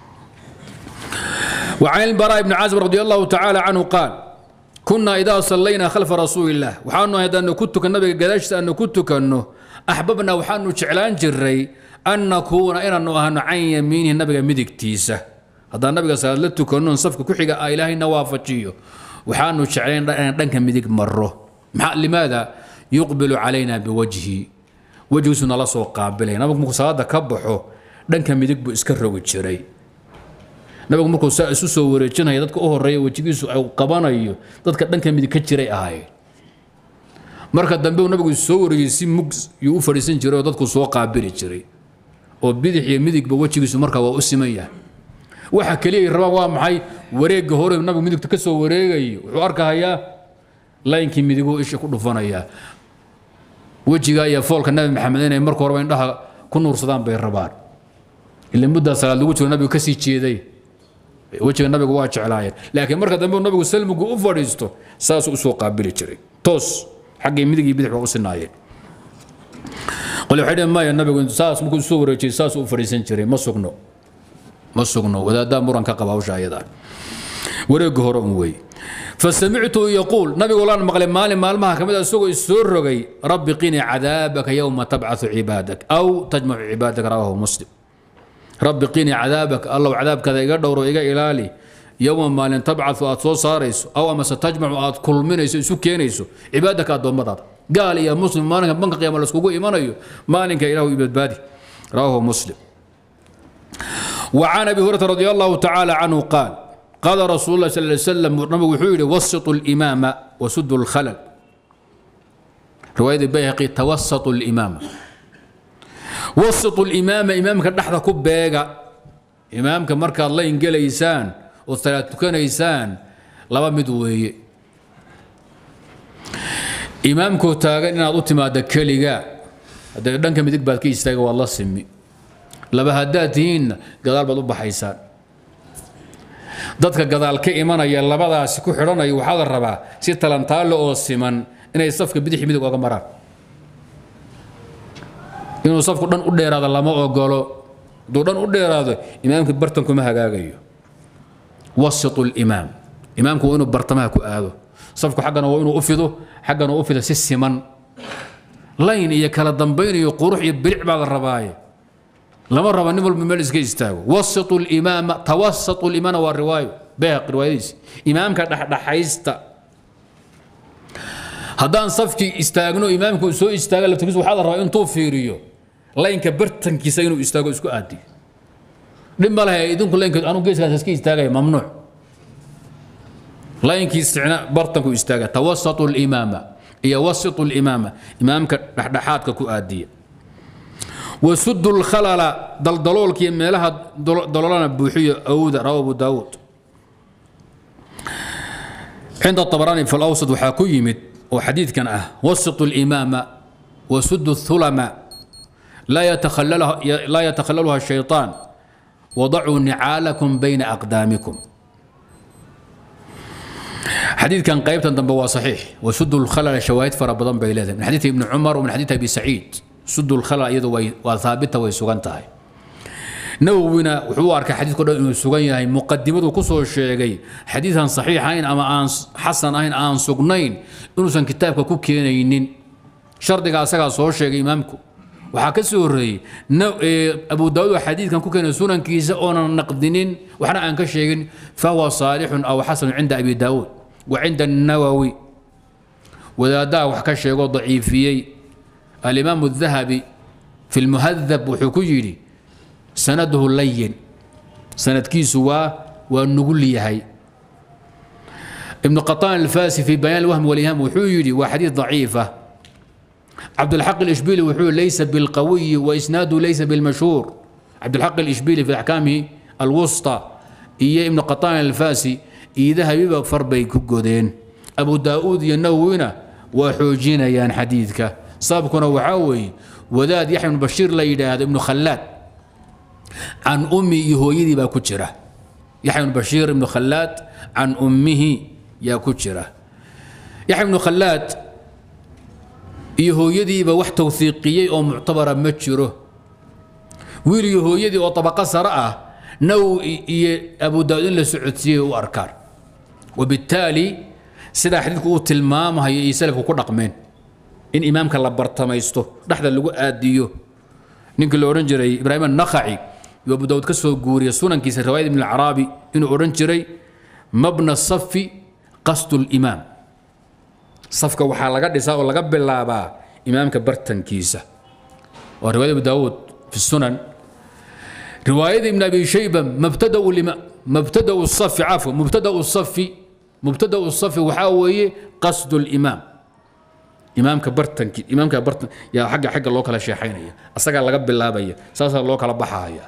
وعن البراء بن عازب رضي الله تعالى عنه قال كنا إذا صلينا خلف رسول الله وحانو هذا أنه كنت كالنبي قداشت أنه كنت كأنه أحببنا وحانو شعلان جري أن نكون إن أنه أهن عن يمينه النبي مدك تيسة هذا النبي صلى الله عليه وسلم صفك كحيقة إلهي نوافتشيه وحانو شعلان دنك مدك مرة لماذا يقبل علينا بوجهه وجه سنة الله سوى قابلين نبي مكسادة كبحه دنك مدك بإسكره وجري nabigu markuu saa isu soo wareejinaya dadka u horeeya wejigiisu ay qabanayo dadka dhanka midig ka jiray ahaayeen marka dambe uu nabigu soo wareeyey si mug yuu u fadhiisan jiray oo dadku soo qaabili jiray oo bidix iyo midigba wejigiisu markaa waa u siman yahay waxa keliya ay rabaan waa maxay wareegga hore nabigu midigta ka soo wareegayo wuxuu arkahayaa laynkii midiguu isha ku dhufanayaa wejiga iyo foolka nabi maxamed inay marka horeba indhaha ku nuursadaan bay rabaan ila muddaa salaad lagu jiro nabigu kasii jeeday wejiga nabigu waa jeclaayeen laakiin marka dambe nabigu salmigu u fadhiisto saasuu usoo qaabili jiray toos xaggii midig iyo bidix waa u sinaayeen qole waxay dhehen maya nabigu saas markuu soo wareejiyey saasuu u fadhiisan jiray ma sugno ma sugno wadaaddaa muran ka qaba hawsha ayada wareegga hore un wey fasamictu yaquul nabigu laan maqlay maalin maalmaha ka mid a isagoo isoo rogay rabbi qini cadaabaka yowma tabcaثu cibaadak aw tajmacu cibaadak rawahu muslim rabbi qini cadaabaka allow cadaabkaada iga dhowro iga ilaali yowma maalin tabcaثu aad soo saarayso aw amase tajmacu aad kulminayso isu keenayso cibaadaka addoommadaada gaal iyo muslim maalinka banka qiyaama laiskugu imanayo maalinka ilaahu ibadbaadi rawahu muslim وعن ابي هريره رضي الله تعالى عنه قال قال رسول الله صلى الله عليه وسلم نبي وحيد وسطوا الامام وسدوا الخلل روايه البيهقي توسطوا الامام وسطوا الامام امامك دحدا كبيغا امامك marka la ingelaysaan oo salaad tukanaysaan laba mid weeye imaamkoo taagan inaad u timaado keliga haddee dhanka midig baad ka istaaga waa la simi laba haddaad tihiinna gadaal baad u baxaysaan dadka gadaal ka imanaya labadaasi ku xidhanaya waxaa la rabaa si talantaalle oo siman inay safka bidix midig oga maraan inuu safku dhan u dheeraado lama ogolo hadduu dhan u dheeraado imaamka bartan kuma hagaagayo wasitu limaam imaamku waa inuu bartamaha ku aado safku xaggana waa inuu u fido xaggana u fido si siman layn iyo kala dambayn iyo qurux iyo bilic baa la rabaaye lama raba nin walba meel iska istaago wasitu limaama tawasatu limaana waa riwaayo bayhaq riwaayadiisi imaamka dhexdhexaysta haddaan safkii istaagno imaamku soo istaaga laftigiis waxaa la rabaa intuu fiiriyo laynka bartankiisa inuu istaago isku aadiyo dhib ma lahay idinku laynka anu geeskaas iska istaagaya mamnuuc laynkii sicna bartanku istaaga tawasatu limaama iyo wasitu limaama imaamka dhexdhexaadka ku aadiya وسد الخلل دلدلول كي ميلها دلولنا بوحية أود رواه أبو داود عند الطبراني في الأوسط وحاكو يمد وحديث كان أه وسط الإمامة وسد الثلمة لا يتخللها لا يتخللها الشيطان وضعوا نعالكم بين أقدامكم حديث كان قيبتا دنبوا صحيح وسد الخلل شواهد فربضان بيلاتهم من حديث ابن عمر ومن حديث أبي سعيد سد الخلع iyadu way waa haabita way sugan tahay nawowina wuxuu u arkay xadiidku dhan inuu sugan yahay muqadimadu ku soo sheegay xadiidan saxiix ahayn ama aan xasan ahayn aan sugnayn inuusan kitaabka ku keenaynin shardiga asagaa soo sheegay imaamku waxaa ka soo horreeyey abu daawud oo xadiidkan ku keenay sunankiisa oonan naqdinin waxna aan ka sheegin fahuwa saalixun aw xasanu cinda abi daawud wa cinda annawowi wadaaddaha wax ka sheegoo daciifiyey الإمام الذهبي في المهذب وحكيري سنده لين سند كيسوا ونقول لي هاي ibnu qataan alfasi fi bayaan alwahmi waliham wuxuu yidhi waa xadiid daciifa cabdulxaq alishbili wuxuu laysa bilqawiyi waisnaadu laysa bilmashhuur cabdulxaq alishbili fi axkaamihi alwusta iyo ibnu qataan alfasi iyo dahabiba far bay ku godeen abu daa'uud iyo nawowina waa xoojinayaan xadiidka sababkuna waxaa weeye wadaad yaxya ibnu bashiir la yidhaahdo ibnu khallaad can ummi iyo hooyadii baa ku jira yaxya ibnu bashiir ibnu khallaad can ummihi yaa ku jira yaxya ibnu khallaad iyo hooyadiiba wax tawhiiqiyey oo muctabara ma jiro wiil iyo hooyadii oo tabaqo sare ah naw iyo abu daawud in la socodsiiyey u arkaan wabittaali sidaa xadiidku uu tilmaamahayo iyo salafku ku dhaqmeen in imaamka la bartamaysto dhexda lagu aadiyo ninkii la odhan jiray ibraahim annakhaci iyo abu daawud ka soo guuriya sunankiisa riwaayad ibn alcaraabi inuu odhan jiray mabna safi qasdu limaam safka waxaa laga dhisaa oo laga bilaabaa imaamka bartankiisa waa riwaayad abu daawuud fi sunan riwaayada ibn abi shayba mabtadau lima mabtadau safi cafwa mubtadau safi mubtadau safi waxaa weeye qasdu limaam imaamka bartanki imaamka bartan yaa xagga xagga loo kala sheexaynaya asagaa laga bilaabaya saasaa loo kala baxaya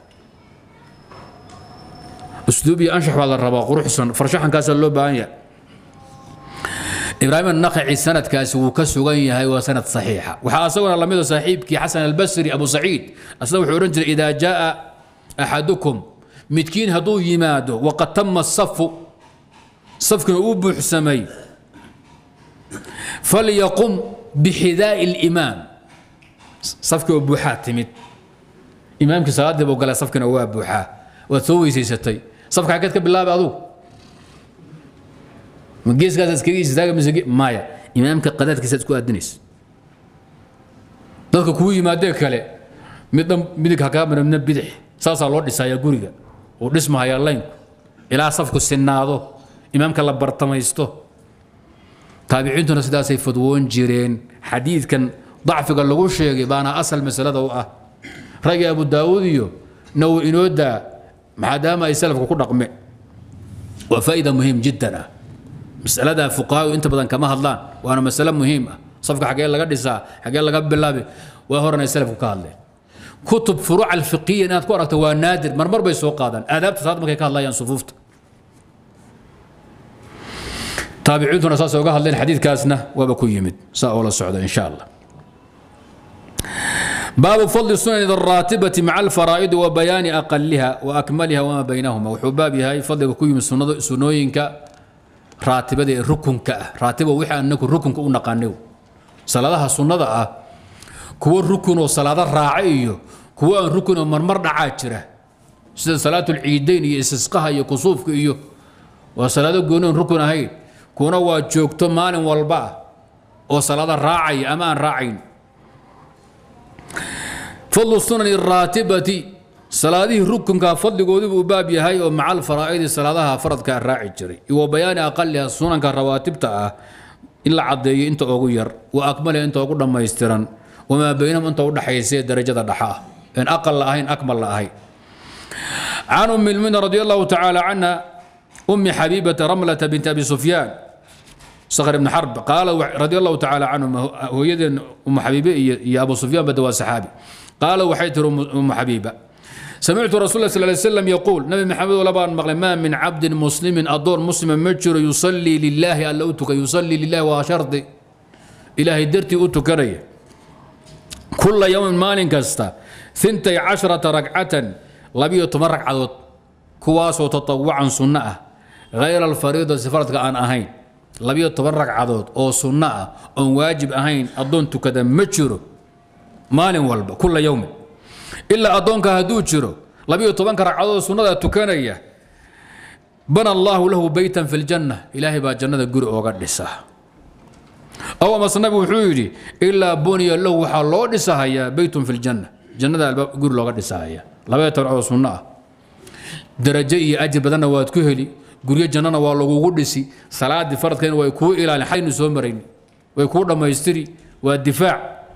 usluub iyo anshax baa la rabaa quruxsan farshaxankaasaa loo baahan yahay ibraahim annakhaci sanadkaasi wuu ka sugan yahay waa sanad saxiixa waxaa asaguna lamida saaxiibkii xasan albasri abu saciid asna wuxuu odhan jiray idaa jaa axadukum midkiin hadduu yimaado waqad tama safu safkina uu buuxsamay falyaqum bixidaa'i limaam safkii oo buuxaa timid imaamkii salaaddii buu galay safkina waa buuxaa waad soo weysaysatay safka xaggeed ka bilaabay adugu ma geeskaas iskaga istaaga mise maya imaamka qadaadkiisa isku aadinaysa dadka kuu yimaadee kale midna midig ha kaa mara midna bidix saasaa loo dhisayaa guriga uu dhismahayaa laynku ilaa safku sinaado imaamka la bartamaysto taabiciintuna sidaasay fadwoon jireen xadiidkan dacfiga lagu sheegay baana asal masalada u ah ragii abu daawuud iyo naw inoodaa maadaama ay salafka ku dhaqmeen waa faa'ida muhiim jiddan ah masaladaa fuqahaadu inta badan kama hadlaan waana masale muhiim ah safka xaggee laga dhisaa xaggee laga bilaabi waa horan ay salafku ka hadleen kutub furuuc alfiqiya inaad ku aragto waa naadir marmar bay soo qaadaan aadaabta salaad markay ka hadlayaan sufuufta taabiciintuna saas uga hadleen xadiidkaasna waaba ku yimid saa oo la socda insha allah baabu fadli sunan الraatibati maca alfaraa'idi wa bayaani aqaliha wa akmaliha wama baynahuma wuxuu baab yahay fadliga ku yimid sunooyinka raatibada ee rukunka ah raatiba wixii anaku rukunka u naqaanay salaadaha sunnada ah kuwo rukun oo salaado raaca iyo kuwo aan rukun oo marmar dhacaa jira sida salaatu lciidayn iyo istisqaha iyo kusuufka iyo waa salaado gooni oon rukun ahayn kuna waa joogto maalin walba ah oo salaado raacaya ama aan raacayn fadlu sunani raatibati salaadihii rukunka fadligoodii buu baab yahay oo maca alfaraa'idi salaadaha faradkaa raaci jiray wa bayaani aqaliha sunanka rawaatibta ah in la caddeeyo inta ugu yar wa akmaliha inta ugu dhammaystiran wamaa baynahum inta u dhaxaysa darajada dhaxa ah en aqal la ahayn akmal la ahayn can umi lmina radi allahu tacaala canha umi xabiibata ramlata binti abi sufyaan sakhr ibn xarb qaala radi allahu tacaala canhum hooyadeen umu xabiibe iyo abu sufyaan bada waa saxaabi qaala waxay tiri umu xabiiba سمعت رسول الله صلى الله عليه وسلم يقول نبي محمد ولا بان مقل ما من عبد مسلم أدور مسلم مجر يصلي لله ألا أتك يصلي لله وشرط إلهي درتي أتكري كل يوم مال كستا ثنتي عشرة ركعة لبي تمرك عدد كواس وتطوعا سنة غير الفريضة سفرتك أن أهين لبي تمرك عدد أو سنة أو واجب أهين أدون تكذا مجر مال والب كل يوم ilaa addoonka hadduu jiro labiyo tobanka ragcadood sunnada tukanaya bana allaahu lahu beytan fi ljanna ilaahay baa jannada guri ooga dhisa aw amase nabigu wuxuu yidhi ilaa buniya lahu waxaa loo dhisahayaa beytun fi ljanna jannada albaab guri looga dhisahaya labayo toban ragcadood sunno ah darajo iyo ajir badanna waad ku heli guryo jannana waa lagugu dhisi salaadii faradkeena way kuu ilaalin xaynu soo marayn way kuu dhammaystiri waa difaac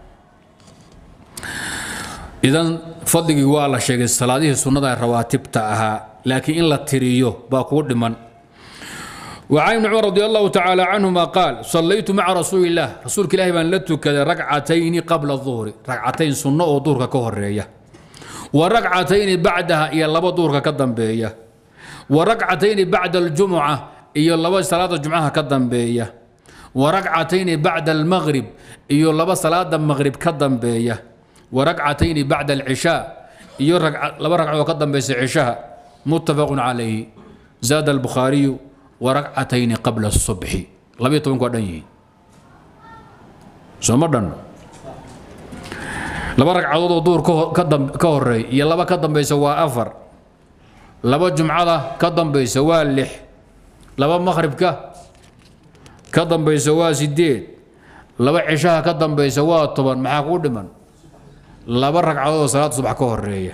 idan fadligii waa la sheegay salaadihii sunnada rawaatibta ahaa laakiin in la tiriyo baa kuu dhiman وعن ابن عمر رضي الله تعالى عنهما قال صليت مع رسول الله رسولك الله بان لتك ركعتين قبل الظهر ركعتين سنة ودورك كهرية وركعتين بعدها إلى لبا دورك كدنبية وركعتين بعد الجمعة إلى لبا صلاة الجمعة كدنبية وركعتين بعد المغرب إلى لبا صلاة المغرب كدنبية وركعتين بعد العشاء إلى لبا ركعة كدنبية عشاء متفق عليه زاد البخاري وركعتين قبل الصبح لبي طبعا كو دنيي سوما دن لبا ركعدود oo duur ka dam ka horeey iyo laba ka dambaysa waa afar laba jumcada ka dambaysa waa lix laba maghribka ka dambaysa waa sideed laba cishaha ka dambaysa waa toban maxaa kuu dhiman laba ragcadood oo salaada subax ka horeeya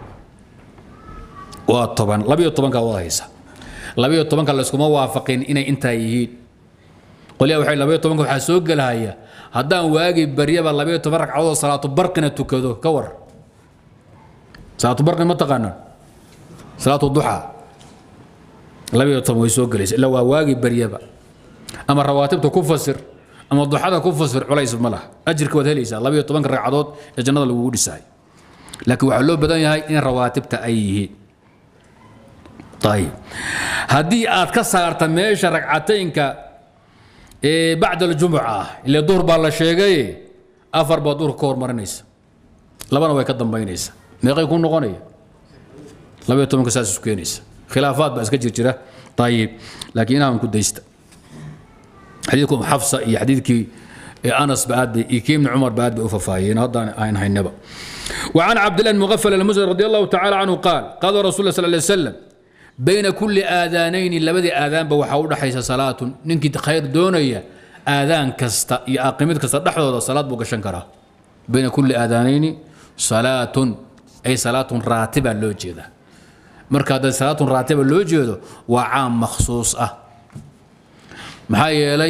waa toban labiyo tobankaa wada haysa labayo tobanka layskuma waafaqin inay intaa yihiin qolyaa waxay labayo tobanka waxaa soo gelahaya haddaan waagi baryaba labayo toban ragcadood salaatu barqina tukado ka war salaatu barqin ma taqaanaan salaatu duxa labayo toban way soo gelaysa illa waa waagi baryaba ama rawaatibta ku fasir ama duxada ku fasir culays ma laha ajirka waad helaysaa labayo tobanka ragcadood ee jannada lagugu dhisahay laakiin waxaa loo badan yahay in rawaatibta ay yihiin ayib haddii aad ka saarta meesha ragcataynka ee bacda aljumuca ah ile duhur baa la sheegay afar baa duhurka ka hormarinaysa labana way ka dambaynaysa meeqay ku noqonaya labaiyo tobanka saas isu keenaysa khilaafaad baa iska jir jira ayib laakiin inaan ku daysta xadiidku xafsa iyo xadiidkii anas ba aad bay iyo kii ibni cumar ba aad bay u fafaahiyeen haddaan aan haynaba وعن عبد الله المغفل المزني رضي الله تعالى عنه قال قال رسول الله صلى الله عليه وسلم بين كل آذانين لبدي آذان بوحاود حيث صلاة ننكي خير دونية آذان كستا يا أقيمت كستا دحضر صلاة بوك شنكرا بين كل آذانين صلاة أي صلاة راتبة لو جيدا مركا صلاة راتبة لو جيدا وعام مخصوص أه maxaa yeelay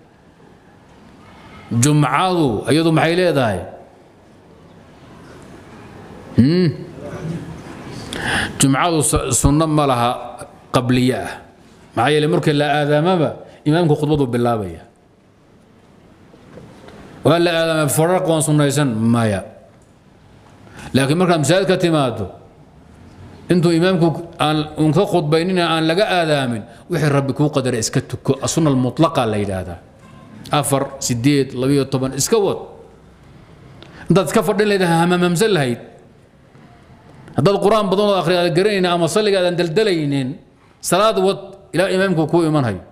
jumcadu iyadu maxay leedahay jumcadu sunno ma laha qabliye ah maxaa yeelay markii la aadaamaba imaamku khudbadu bilaabaya waa la aadaama faraq waan sunnaysan maya laakiin markaad masaajid ka timaado intuu imaamku aan un ka khudbaynina aan laga aadaamin wixii rabbi kuu qadaray iska tuko sunna almutlaqa la yidhaahdaa afar sideed labiyo toban iska wad intaad iska fadhin lahayd hamamamsan lahayd haddaad qur-aan badan oo akhri aad garanaynin ama salliga aadan daldalaynin salaad wad ilaa imaamku kuu imanhayo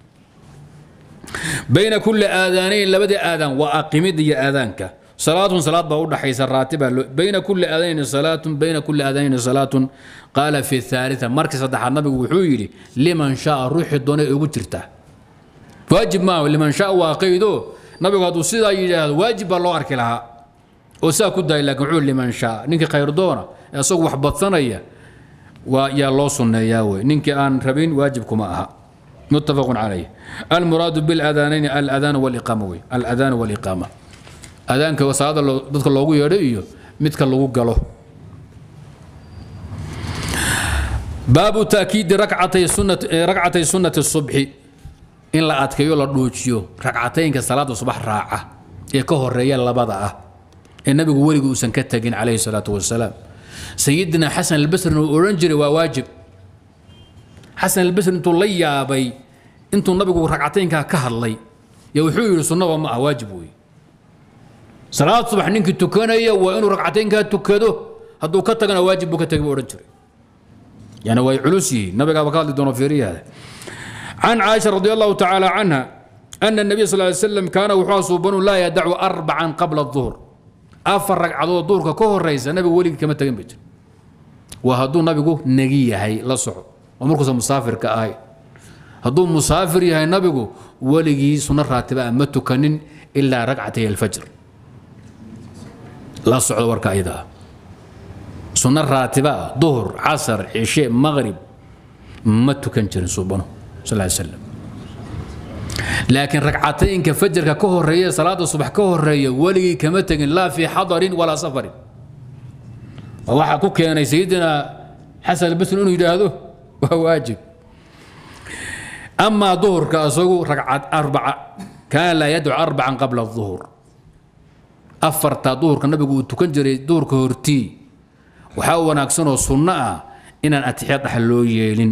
bayna kulli aadaanayn labadii aadaan waa aqimid iyo aadaanka صلاة صلاة بأود حيث الراتبة بين كل أذين صلاة بين كل أذين صلاة قال في الثالثة مركز صدح النبي وحويري لمن شاء روح الدنيا يقترته واجب ما لمن شاء واقيدو نبي قد سيدا يجاهد واجب الله أرك لها وسا كدا لك عول لمن شاء نينك خير دونا يسوق وحبط ثنية ويا الله سنة ياوي نينك آن ربين واجبكم أها متفق عليه المراد بالأذانين الأذان والإقامة الأذان والإقامة adaanka salaada dadka loogu yeedho iyo midka lagu galo baabu taakiidi rakcatay sunnati rakcatay sunnati subxi in la adkeeyo la dhuujiyo rakcataynka salaada subax raaca ee ka horeeya labada ah ee nabigu weligu uusan ka tagin calayhi salaatu wasalaam sayidina xasan albasrina uu odhan jiray waa waajib xasan albasri intuu la yaabay intuu nabigu rakcataynkaa ka hadlay yo wuxuu yidhi sunnaba ma ah waajib weeye salaad subax ninkii tukanaya waa inuu ragcataynkaa tukado hadduu ka tagana waajib buu ka tagay buu odhan jiray yani way culus yihiin nabigaaba ka hadli doono fiiriyaada can caaisha radi allahu tacaala canha ana النبي صلى الله عليه وسلم كان وحوا صوبانو لا يدع أربعا قبل الظهر أفر ركعدو دورك كهر رئيس النبي ولي كما تجن بيت وهدو نبي نجي هي لا صعو ومركز مسافر كآي هدو مسافر هي نبي ولي سنة راتبة ما تكنن إلا ركعتي الفجر لا صعود وركا إذا سنة راتبة ظهر عصر عشاء مغرب ما تكنجر سبحانه صلى الله عليه وسلم لكن ركعتين كفجر كهرية صلاة الصبح كهرية ولي كما تجن لا في حضر ولا سفر وواحد كوك يعني سيدنا حسن البسر انه يجاهده وهو واجب amaa duhurka isagu ragcad arbaca kaana laa yadcu arbacan qabla duhur afarta duhurka nabigu uu tukan jiray duhurka hortii waxaa wanaagsanoo sunno ah inaan atixiyaad dhax loo yeelin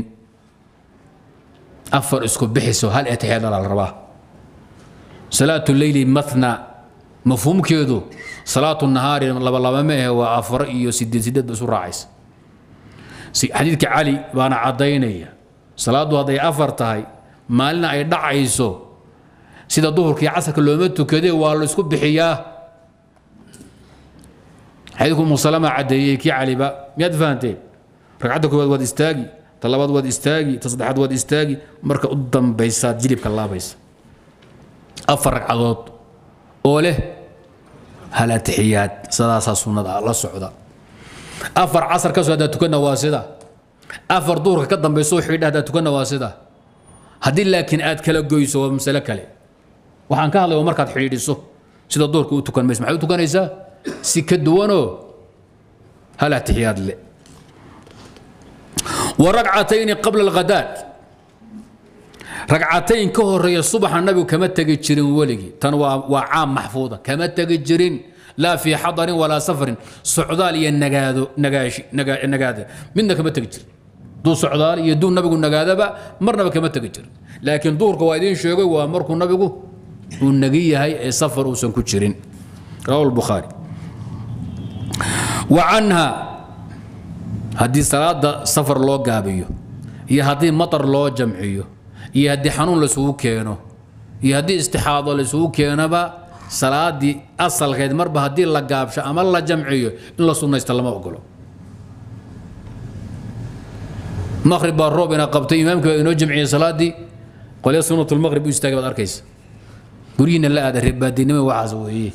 afar isku bixiso hal atixiyaad la rabaa salaatu leyli mathna mafhuumkeedu salaatu nahaari labalaba ma ahe waa afar iyo sideed sideed ba isu raacaysa xadiidka cali baana caddaynaya salaaddu hadday afar tahay maalina ay dhacayso sida duhurka iyo casarka looma tukadee waa la isku bixiyaa xadiidku umusalama caddeeyey kii caliba miyaad fahanteen ragcadda koowaad waad istaagi ta labaad waad istaagi ta saddexaad waad istaagi marka u dambaysaad jilibka laabaysa afar ragcadood oo leh hal atixiyaad sidaasaa sunnada la socda afar casar ka soo haddaa tukanna waa sida afar duurka ka dambayso xidha haddaa tukanna waa sida haddii laakiin aad kala goyso waa masale kale waxaan ka hadlay waa markaad xidhiidhiso sida duurka u tukan mayso maxay u tukanaysaa si ka duwanoo hal atixiyaad le wa ragcatayni qabla alghadaad ragcatayn ka horeeya subaxa nabigu kama tegi jirin weligii tan waa waa caam maxfuuda kama tegi jirin laa fii xadarin walaa safarin socdaal iyo nagaado nagaashi naga- nagaada midna kama tegi jirin duu socdaal iyo duu nabigu nagaadaba marnaba kama tegi jirin laakiin duurka waa idiin sheegay waa markuu nabigu uu nagi yahay ee safar uusan ku jirin rawahu lbukhaari wa canha haddii salaada safar loo gaabiyo iyo haddii matar loo jamciyo iyo haddii xanuun laisugu keeno iyo haddii istixaado laisugu keenoba salaadii asalkeed marba haddii la gaabsho ama la jamciyo in la sunnaysta lama ogolo maqrib baa roob ina qabtay imaamkii baa inoo jamciyey salaadii qolya sunnatulmaqrib u istaagay baad arkaysa guryihiina la aada reebaadinimo waxaas weeye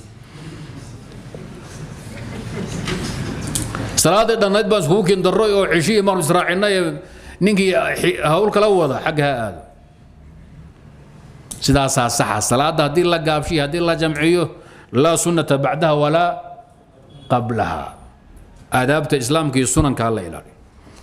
salaadii dhannayd baan iskugu keen darroy oo ceshihii maanu israacinay ee ninkii hawl kala wada xagga ha aado sidaasaa saxa salaadda haddii la gaabshiyo haddii la jamciyo laa sunnata bacdaha walaa qablaha aadaabta islaamka iyo sunanka ha la ilaaliyo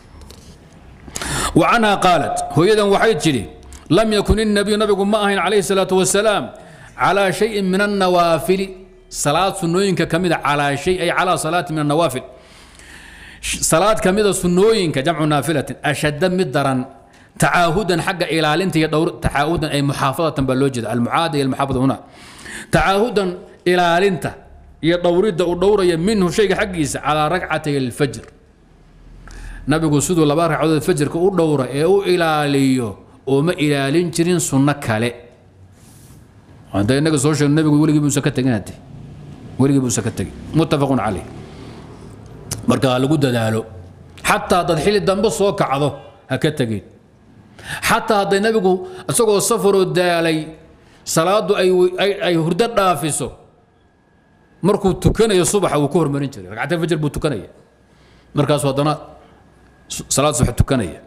wa canha qaalat hooyadan waxay tidhi lam yakun innabiyu nabigu ma ahayn calayhi salaatu wasalaam calaa shayin min annawaafili salaad sunnooyinka ka mida calaa shay ay calaa salaati min annawaafil salaad ka mida sunnooyinka jamcu naafilatin ashadda mid daran tacaahudan xagga ilaalinta iyo dhowr tacaahudan ay muxaafadatan baa loo jeeda almucaada iyo almuxaafada huna tacaahudan ilaalinta iyo dhowridda uu dhowraya minhu shayga xaggiisa calaa ragcatay alfajr nabigu siduu laba ragcadood fajrka u dhowra ee u ilaaliyo ooma ilaalin jirin sunno kale hadda innaga soo sheegno nabigu weligii buusan ka tegin hadde weligii buusan ka tegin muttafaqun caleyh marka ha lagu dadaalo xataa haddaad xilli dambe soo kacdo ha ka tegin xataa hadday nabigu isagoo safaroo daalay salaadu ay, ay, ay hurdo dhaafiso markuu tukanayo subaxa wuu ka hormarin jiray ragcatayn fajr buu tukanaya markaasuu haddana salaad subax tukanaya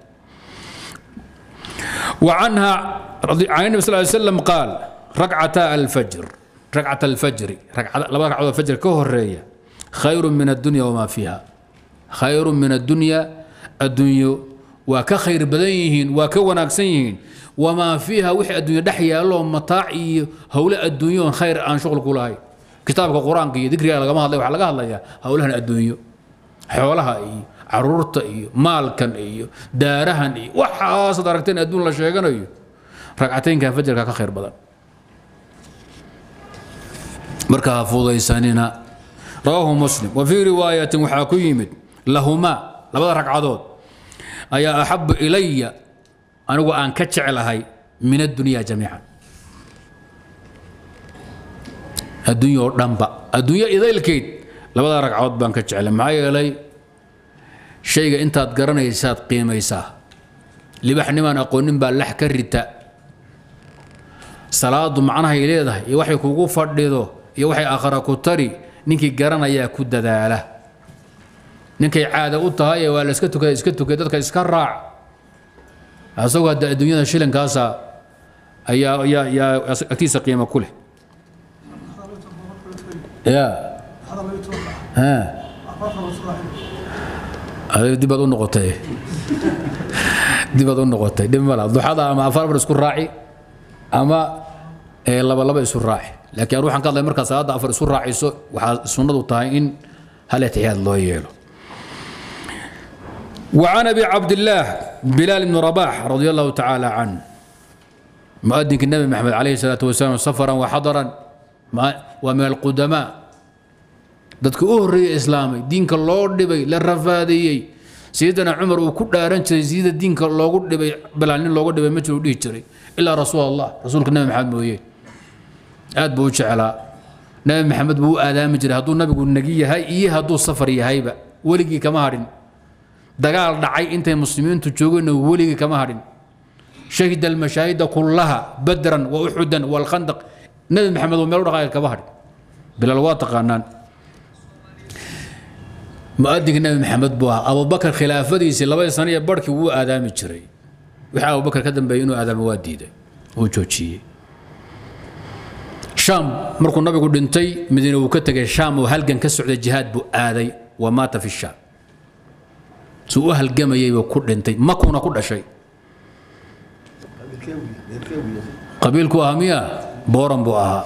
وعنها عن النبي صلى الله عليه وسلم قال ركعتا الفجر ركعة الفجر ركعة لما ركعة الفجر كهرية خير من الدنيا وما فيها خير من الدنيا الدنيا وكخير بدنيهن وكوناكسيهن وما فيها وحي الدنيا دحيا لهم متاع هؤلاء الدنيا خير عن شغل كلها كتابك القرآن كي ذكر لغا ما هذا وحا لغا هذا هؤلاء الدنيا حولها إيه caruurta iyo maalkan iyo daarahan iyo waxaasaad aragteen adduun la sheeganayo ragcataynka fajarka ka khayr badan marka ha fudaysanina rawaahu muslim wa fii riwaayatin waxaa ku yimid lahumaa labada ragcadood ayaa axabu ilaya anigu aan ka jeclahay min addunya jamiican adduunya oo dhanba adduunyo idaylkeyd labada ragcadood baan ka jeclay maxaa yeelay shayga intaad garanaysaad qiimaysaa libaxnimaan aqoonin baa lax ka rita salaadu macnahay leedahay iyo waxay kugu fadhido iyo waxay aakhara ku tari ninkii garanayaa ku dadaala ninkay caada u tahay waa la iska tukada iska tukay dadka iska raac asagoo hadda adduunyada shilinkaasa ayaa ayaa yaa agtiisa qiimo ku leh ya ha adiga dib baad u noqotay dibaad u noqotay dhib mala duxada ama afar afar isku raaci ama laba laba isu raaci laakiin anu waxaan ka hadlay markaa salaadda afar isu raaciso waxaa sunnadu tahay in hal atixiyaad loo yeelo وعن ابي عبد الله بلال بن رباح رضي الله تعالى عنه مؤذن النبي محمد عليه الصلاه والسلام سفرا وحضرا ومن القدماء dadka u horreeyey islaamay diinka loo dhibay la rafaadiyey sayidina cumar uu ku dhaaran jiray sida diinka loogu dhibay bilaal nin loogu dhibay ma jiro dhihi jiray ilaa rasuul allah rasuulka nabi maxamed mooye aad buu u jeclaa nabi maxamed buu u aadaami jiray hadduu nabigu nagi yahay iyo hadduu safar yahayba weligii kama hadhin dagaal dhacay intay muslimiintu joogeenna weligii kama hadhin shahida almashaahida kullaha badran wa uxudan walkhandaq nabi maxamed oo meel u dhaqaaga kama hadhin bilaal waa taqaanaan muadinka nabi maxamed buu ahaa abubakar khilaafadiisii labadii sano iyo barhkii wuu aadaami jiray wixii abubakar ka dambeeyey inuu aadaamo waa diiday uu joojiyey shaam markuu nabigu dhintay madiine uu ka tegay shaam oo halgan ka socday jihaad buu aaday wa maata fi shaam suu u halgamayay buu ku dhintay makuna ku dhashay qabiilku ahaa miya booran buu ahaa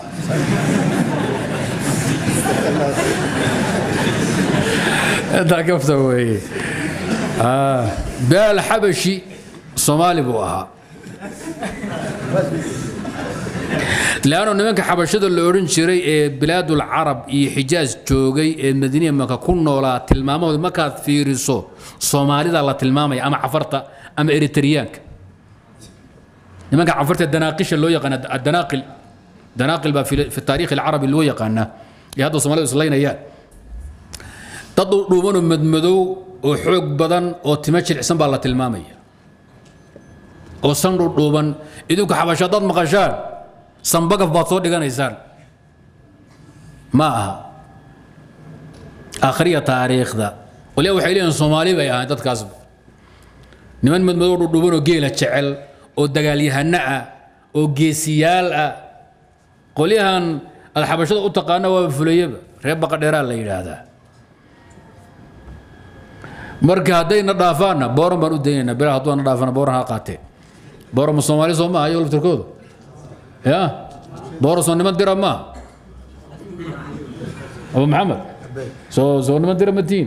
intaa kafta weeye bilaal xabashi soomaali buu ahaa leanno nimanka xabashada la odhan jiray ee bilaadul carab iyo xijaaj joogay ee madiiniya maka ku noolaa tilmaamahooda markaad fiiriso soomaalida la tilmaamaya ama cafarta ama eritriyaanka nimanka cafarta danaaqisha loo yaqaana adanaaqil danaaqil baa fi taariikh alcarabi loo yaqaanaa ee hadda soomaalidu islaynayaan dad dhuubanoo madmadow oo xoog badan oo timo jilicsan baa la tilmaamaya oo san dhudhuuban idinku xabasho haddaad maqashaan sanbagaf baad soo dhiganaysaan ma aha akhriya taariikhda waliba waxay leeyihin soomaali bay ahayn dadkaasba niman madmadow dhudhuuban oo geela jecel oo dagaalyahano ah oo geesiyaal ah qolyahan aad xabashada u taqaana waaba fulayaba reer baqadheeraa la yidhaahdaa marka haddayna dhaafaanna booran baan u daynaynaa bilaa hadduu na dhaafana booran ha qaateen booran ma soomaali soo maaha iyo laftirkoodu ya booran soo niman dira maaha abu maxamed soo soo niman dira matiin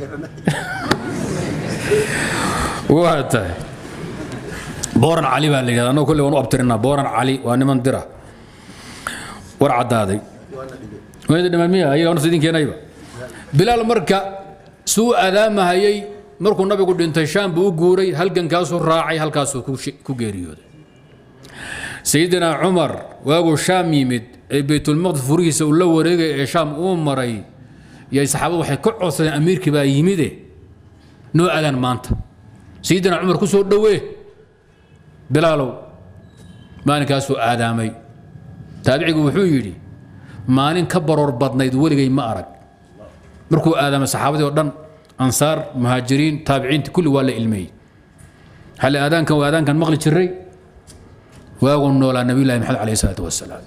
waa tahay booran cali baa la yidhahda annagu kolley waan u abtirinaa booran cali waa niman dira war caddaaday wayda dhiman miya ayaga nafta idin keenayba bilaal marka suu adaamahayay markuu nabigu dhintay shaam buu u guuray halgankaasuu raacay halkaasuu ku geeriyooday sayidina cumar waaguu shaam yimid ee baytulmaqdis furihiisa uu la wareegay ee shaam uu maray yay saxaabadu waxay ka codsadeen amiirkii baa yimide noo adaan maanta sayidina cumar ku soo dhowee bilaalow maalinkaasuu aadaamay taabicigu wuxuu yidhi maalin ka baroor badnayd weligay ma arag markuu aadaamay saxaabadii oo dhan ansaar muhaajiriin taabiciinta kulli waa la ilmeeyey hale aadaankan waa aadaankan maqli jiray waagu noolaa nabiyullahi maxamed calayhi salaatu wasalaam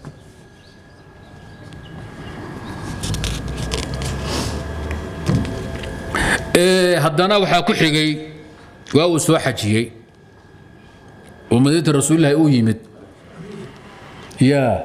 haddana waxaa ku xigay waa uu soo xajiyey oo madiinta rasuulillahi uu yimid yaa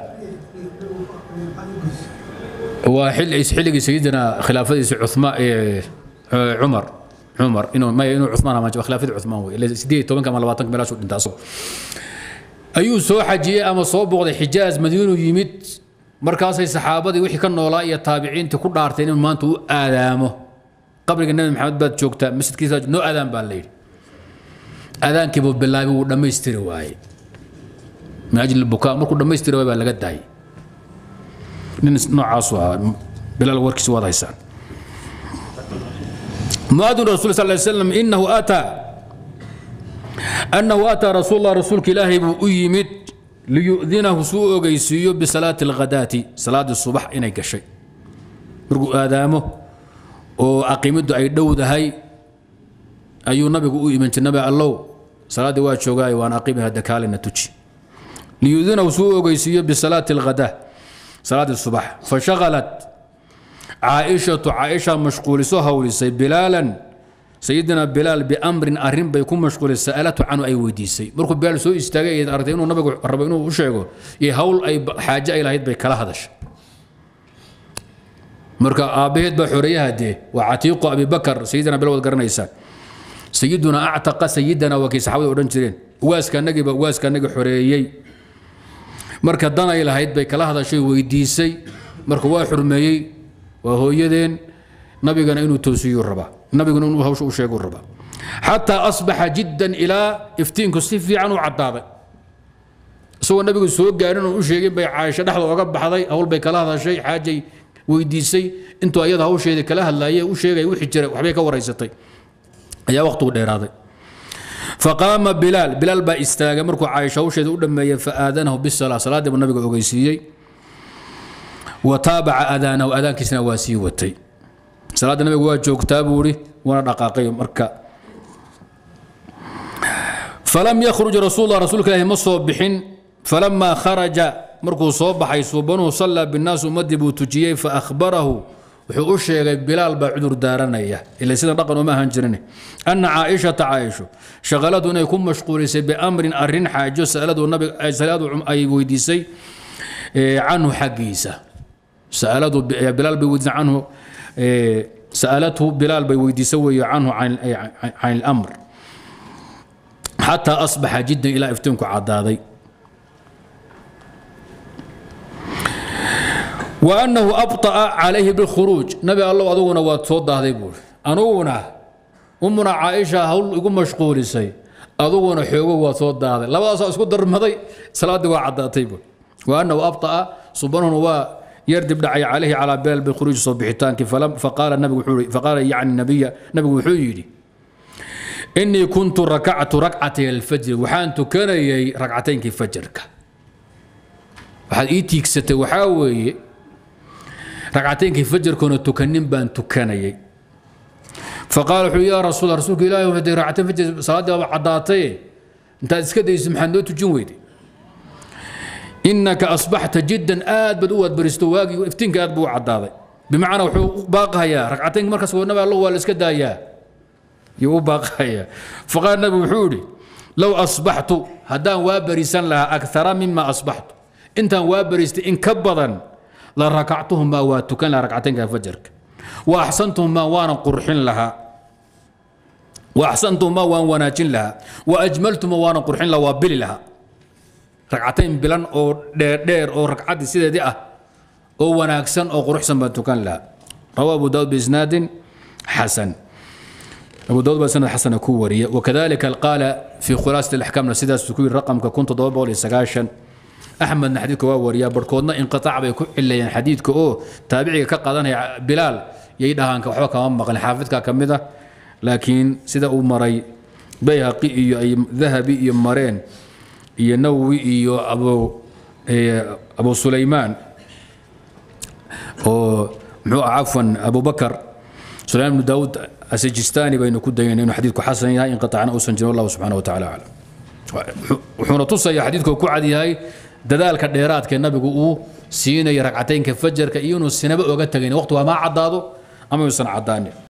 waa xilligii sayidina khilaafadiisi cumaan cumar cumar inuu maya inuu cumaan ama khilaafadii cumaan wey ila sideed tobanka ama labaatanka meelaasuu dhintaa asoo ayuu soo xajiyey ama soo booqday xijaaz madiinuu yimid markaasay saxaabadii wixii ka noolaa iyo taabiciintii ku dhaarteen inuu maanta u aadaamo qabriga nabi maxamed baad joogtaa masjidkiisa noo aadaan baa la yidhi aadaankiibuu bilaabay wuu dhammaystiri waayey min ajli bukaa markuu dhammaystiri waay baa laga daayay nin noocaasu ahaa bilaal warkiisa waad haysaan muadin rasul sal slam inahu ataa annahu ataa rasuul allah rasuulka ilaahay buu u yimid liyudinahu suu ogeysiiyo bisalaati alghadaati salaadii subax inay gashay markuu aadaamo oo aqimiddu ay dhowdahay ayuu nabigu u iman jiray nabi allow salaaddii waa joogaayo waan aqimi hadda kaalina tuji liyudinahu suu ogeysiiyo bisalaati alghadaa salaadii subax fashaqalat caaishatu caaisha mashquuliso howlisay bilaalan sayidina bilaal biamrin arrin bay ku mashquulay sa'alatu canhu ay weydiisay markuu bilaal soo istaagay aragtay inuu nabigu rabo inuu u sheego iyo hawl ay xaaje ay lahayd bay kala hadashay marka aabbaheed baa xoreeyaha dee waa catiiqu abibakar sayidina bilaal waad garanaysaan sayiduna actaqa sayidana waa kay saxaabada odhan jireen waaska anagiiba waaska anagi xoreeyey marka dan ay lahayd bay kala hadashay weydiisay marka waa xurmeeyey waa hooyadeen nabigana inuu toosiyuu rabaa nabiguna inuu hawsha u sheeguu rabaa xataa asbaxa jiddan ilaa iftiinku si fiican u caddaaday isagoo nabigu soo gaarin oo u sheegin bay caaisho dhexda oga baxday hawl bay kala hadashay xaajay weydiisay intuu ayada hawsheedii kala hadlaayay u sheegay wixii jira waxbay ka waraysatay ayaa waqtigu dheeraaday faqaama bilaal bilaal baa istaagay markuu caaisha hawsheeda u dhammeeyey faaadanahu bisala salaadii buu nabiga ogeysiiyey wa taabaca adaanahu adaankiisna waa sii watay salaadda nabiga waa joogtaa buu ihi waana dhaqaaqay marka falam yakhruj rasuullah rasuulka ilaahi ma soo bixin falamaa kharaja markuu soo baxay suubanuhu sallaa binnaas ummaddii buu tujiyey fa akhbarahu wuxuu u sheegay bilaal baa cudur daaranaya ila sida dhaqan uma ahaan jirin anna caaishata caaisho shaqaladu inay ku mashquulisay biamrin arrin xaajo sa'aladu nabiga saladu ay weydiisay canhu xaggiisa sa'aladu bilaal bay weydiisay canhu sa'alathu bilaal bay weydiisay weeye canhu can ilamr xataa asbaxa jiddan ilaa iftiinku caddaaday وأنه أبطأ عليه بالخروج نبي الله أدونا واتفوض هذا يقول أنونا أمنا عائشة هول يقول مشغول سي أدونا حيوه واتفوض هذا لا بأس أسكت در مضي صلاة وعدة طيب وأنه أبطأ سبحانه و يردب دعي عليه على بال بالخروج صبحتان فلم فقال النبي فقال يعني النبي نبي وحيري إني كنت ركعت ركعتي الفجر وحانت كان ركعتين كيف فجرك waxaad ii tiigsatay waxaa weeye ragcataynkii fajarkoona tukanin baan tukanayay faqaala wuxuu yaa rasuul rasuulka ilaahi hadee ragcatayn fajar salaaddii baaba caddaataye intaad iska dayso maxaad noo tujin weyday innaka asbaxta jiddan aad baad u waadbaristo waagii iftiinka aad buu u caddaaday bimacnaa wuxuu u baaqayaa ragcataynka markaas nabi allah waa la iska daayaa yuu u baaqayaa faqaala nabi wuxuu yidhi low asbaxtu haddaan waa barisan lahaa akthara mima asbaxtu intaan waa bariistay in ka badan la rakactuhumaa waa tukan lahaa ragcataynka fajarka wa axsantuhumaa waanan qurxin lahaa wa axsantuhumaa waan wanaajin lahaa wa ajmaltuhumaa waanan qurxin lahaa waa bili lahaa ragcatayn bilan oo dheerdheer oo ragcaddii sideedii ah oo wanaagsan oo quruxsan baan tukan lahaa rawaa abu daawud biisnaadin xasan أبو داود بن سند حسن كورية وكذلك قال في خلاصة الأحكام سيداس تكوين رقم كنت ضرب بولي سقاشن axmedna xadiidka waa wariyaa barhkoodna inqiaac bay ku cilayeen xadiidka oo taabiciga ka qadanaya bilaal yay dhahaan waxba kama maqlin xaafidka ka mid ah laakiin sida uu maray bayhaqi iyo ay dahabi iyo mareen iyo nawowi iyo abu abu sulaymaan oo muxuu ah cafwan abubakar sulaymaan bnu daawud asijistani baynu ku dayeen inuu xadiidku xasan yahay inqiaacna uusan jirin wallahu subxana wa taala aclam wuxuuna tusaya xadiidku ku cad yahay dadaalka dheeraadka nabigu uu siinaya ragcataynka fajarka iyo inuu sinaba oga tagayn waqti waa maa caddaado ama yuusan caddaanin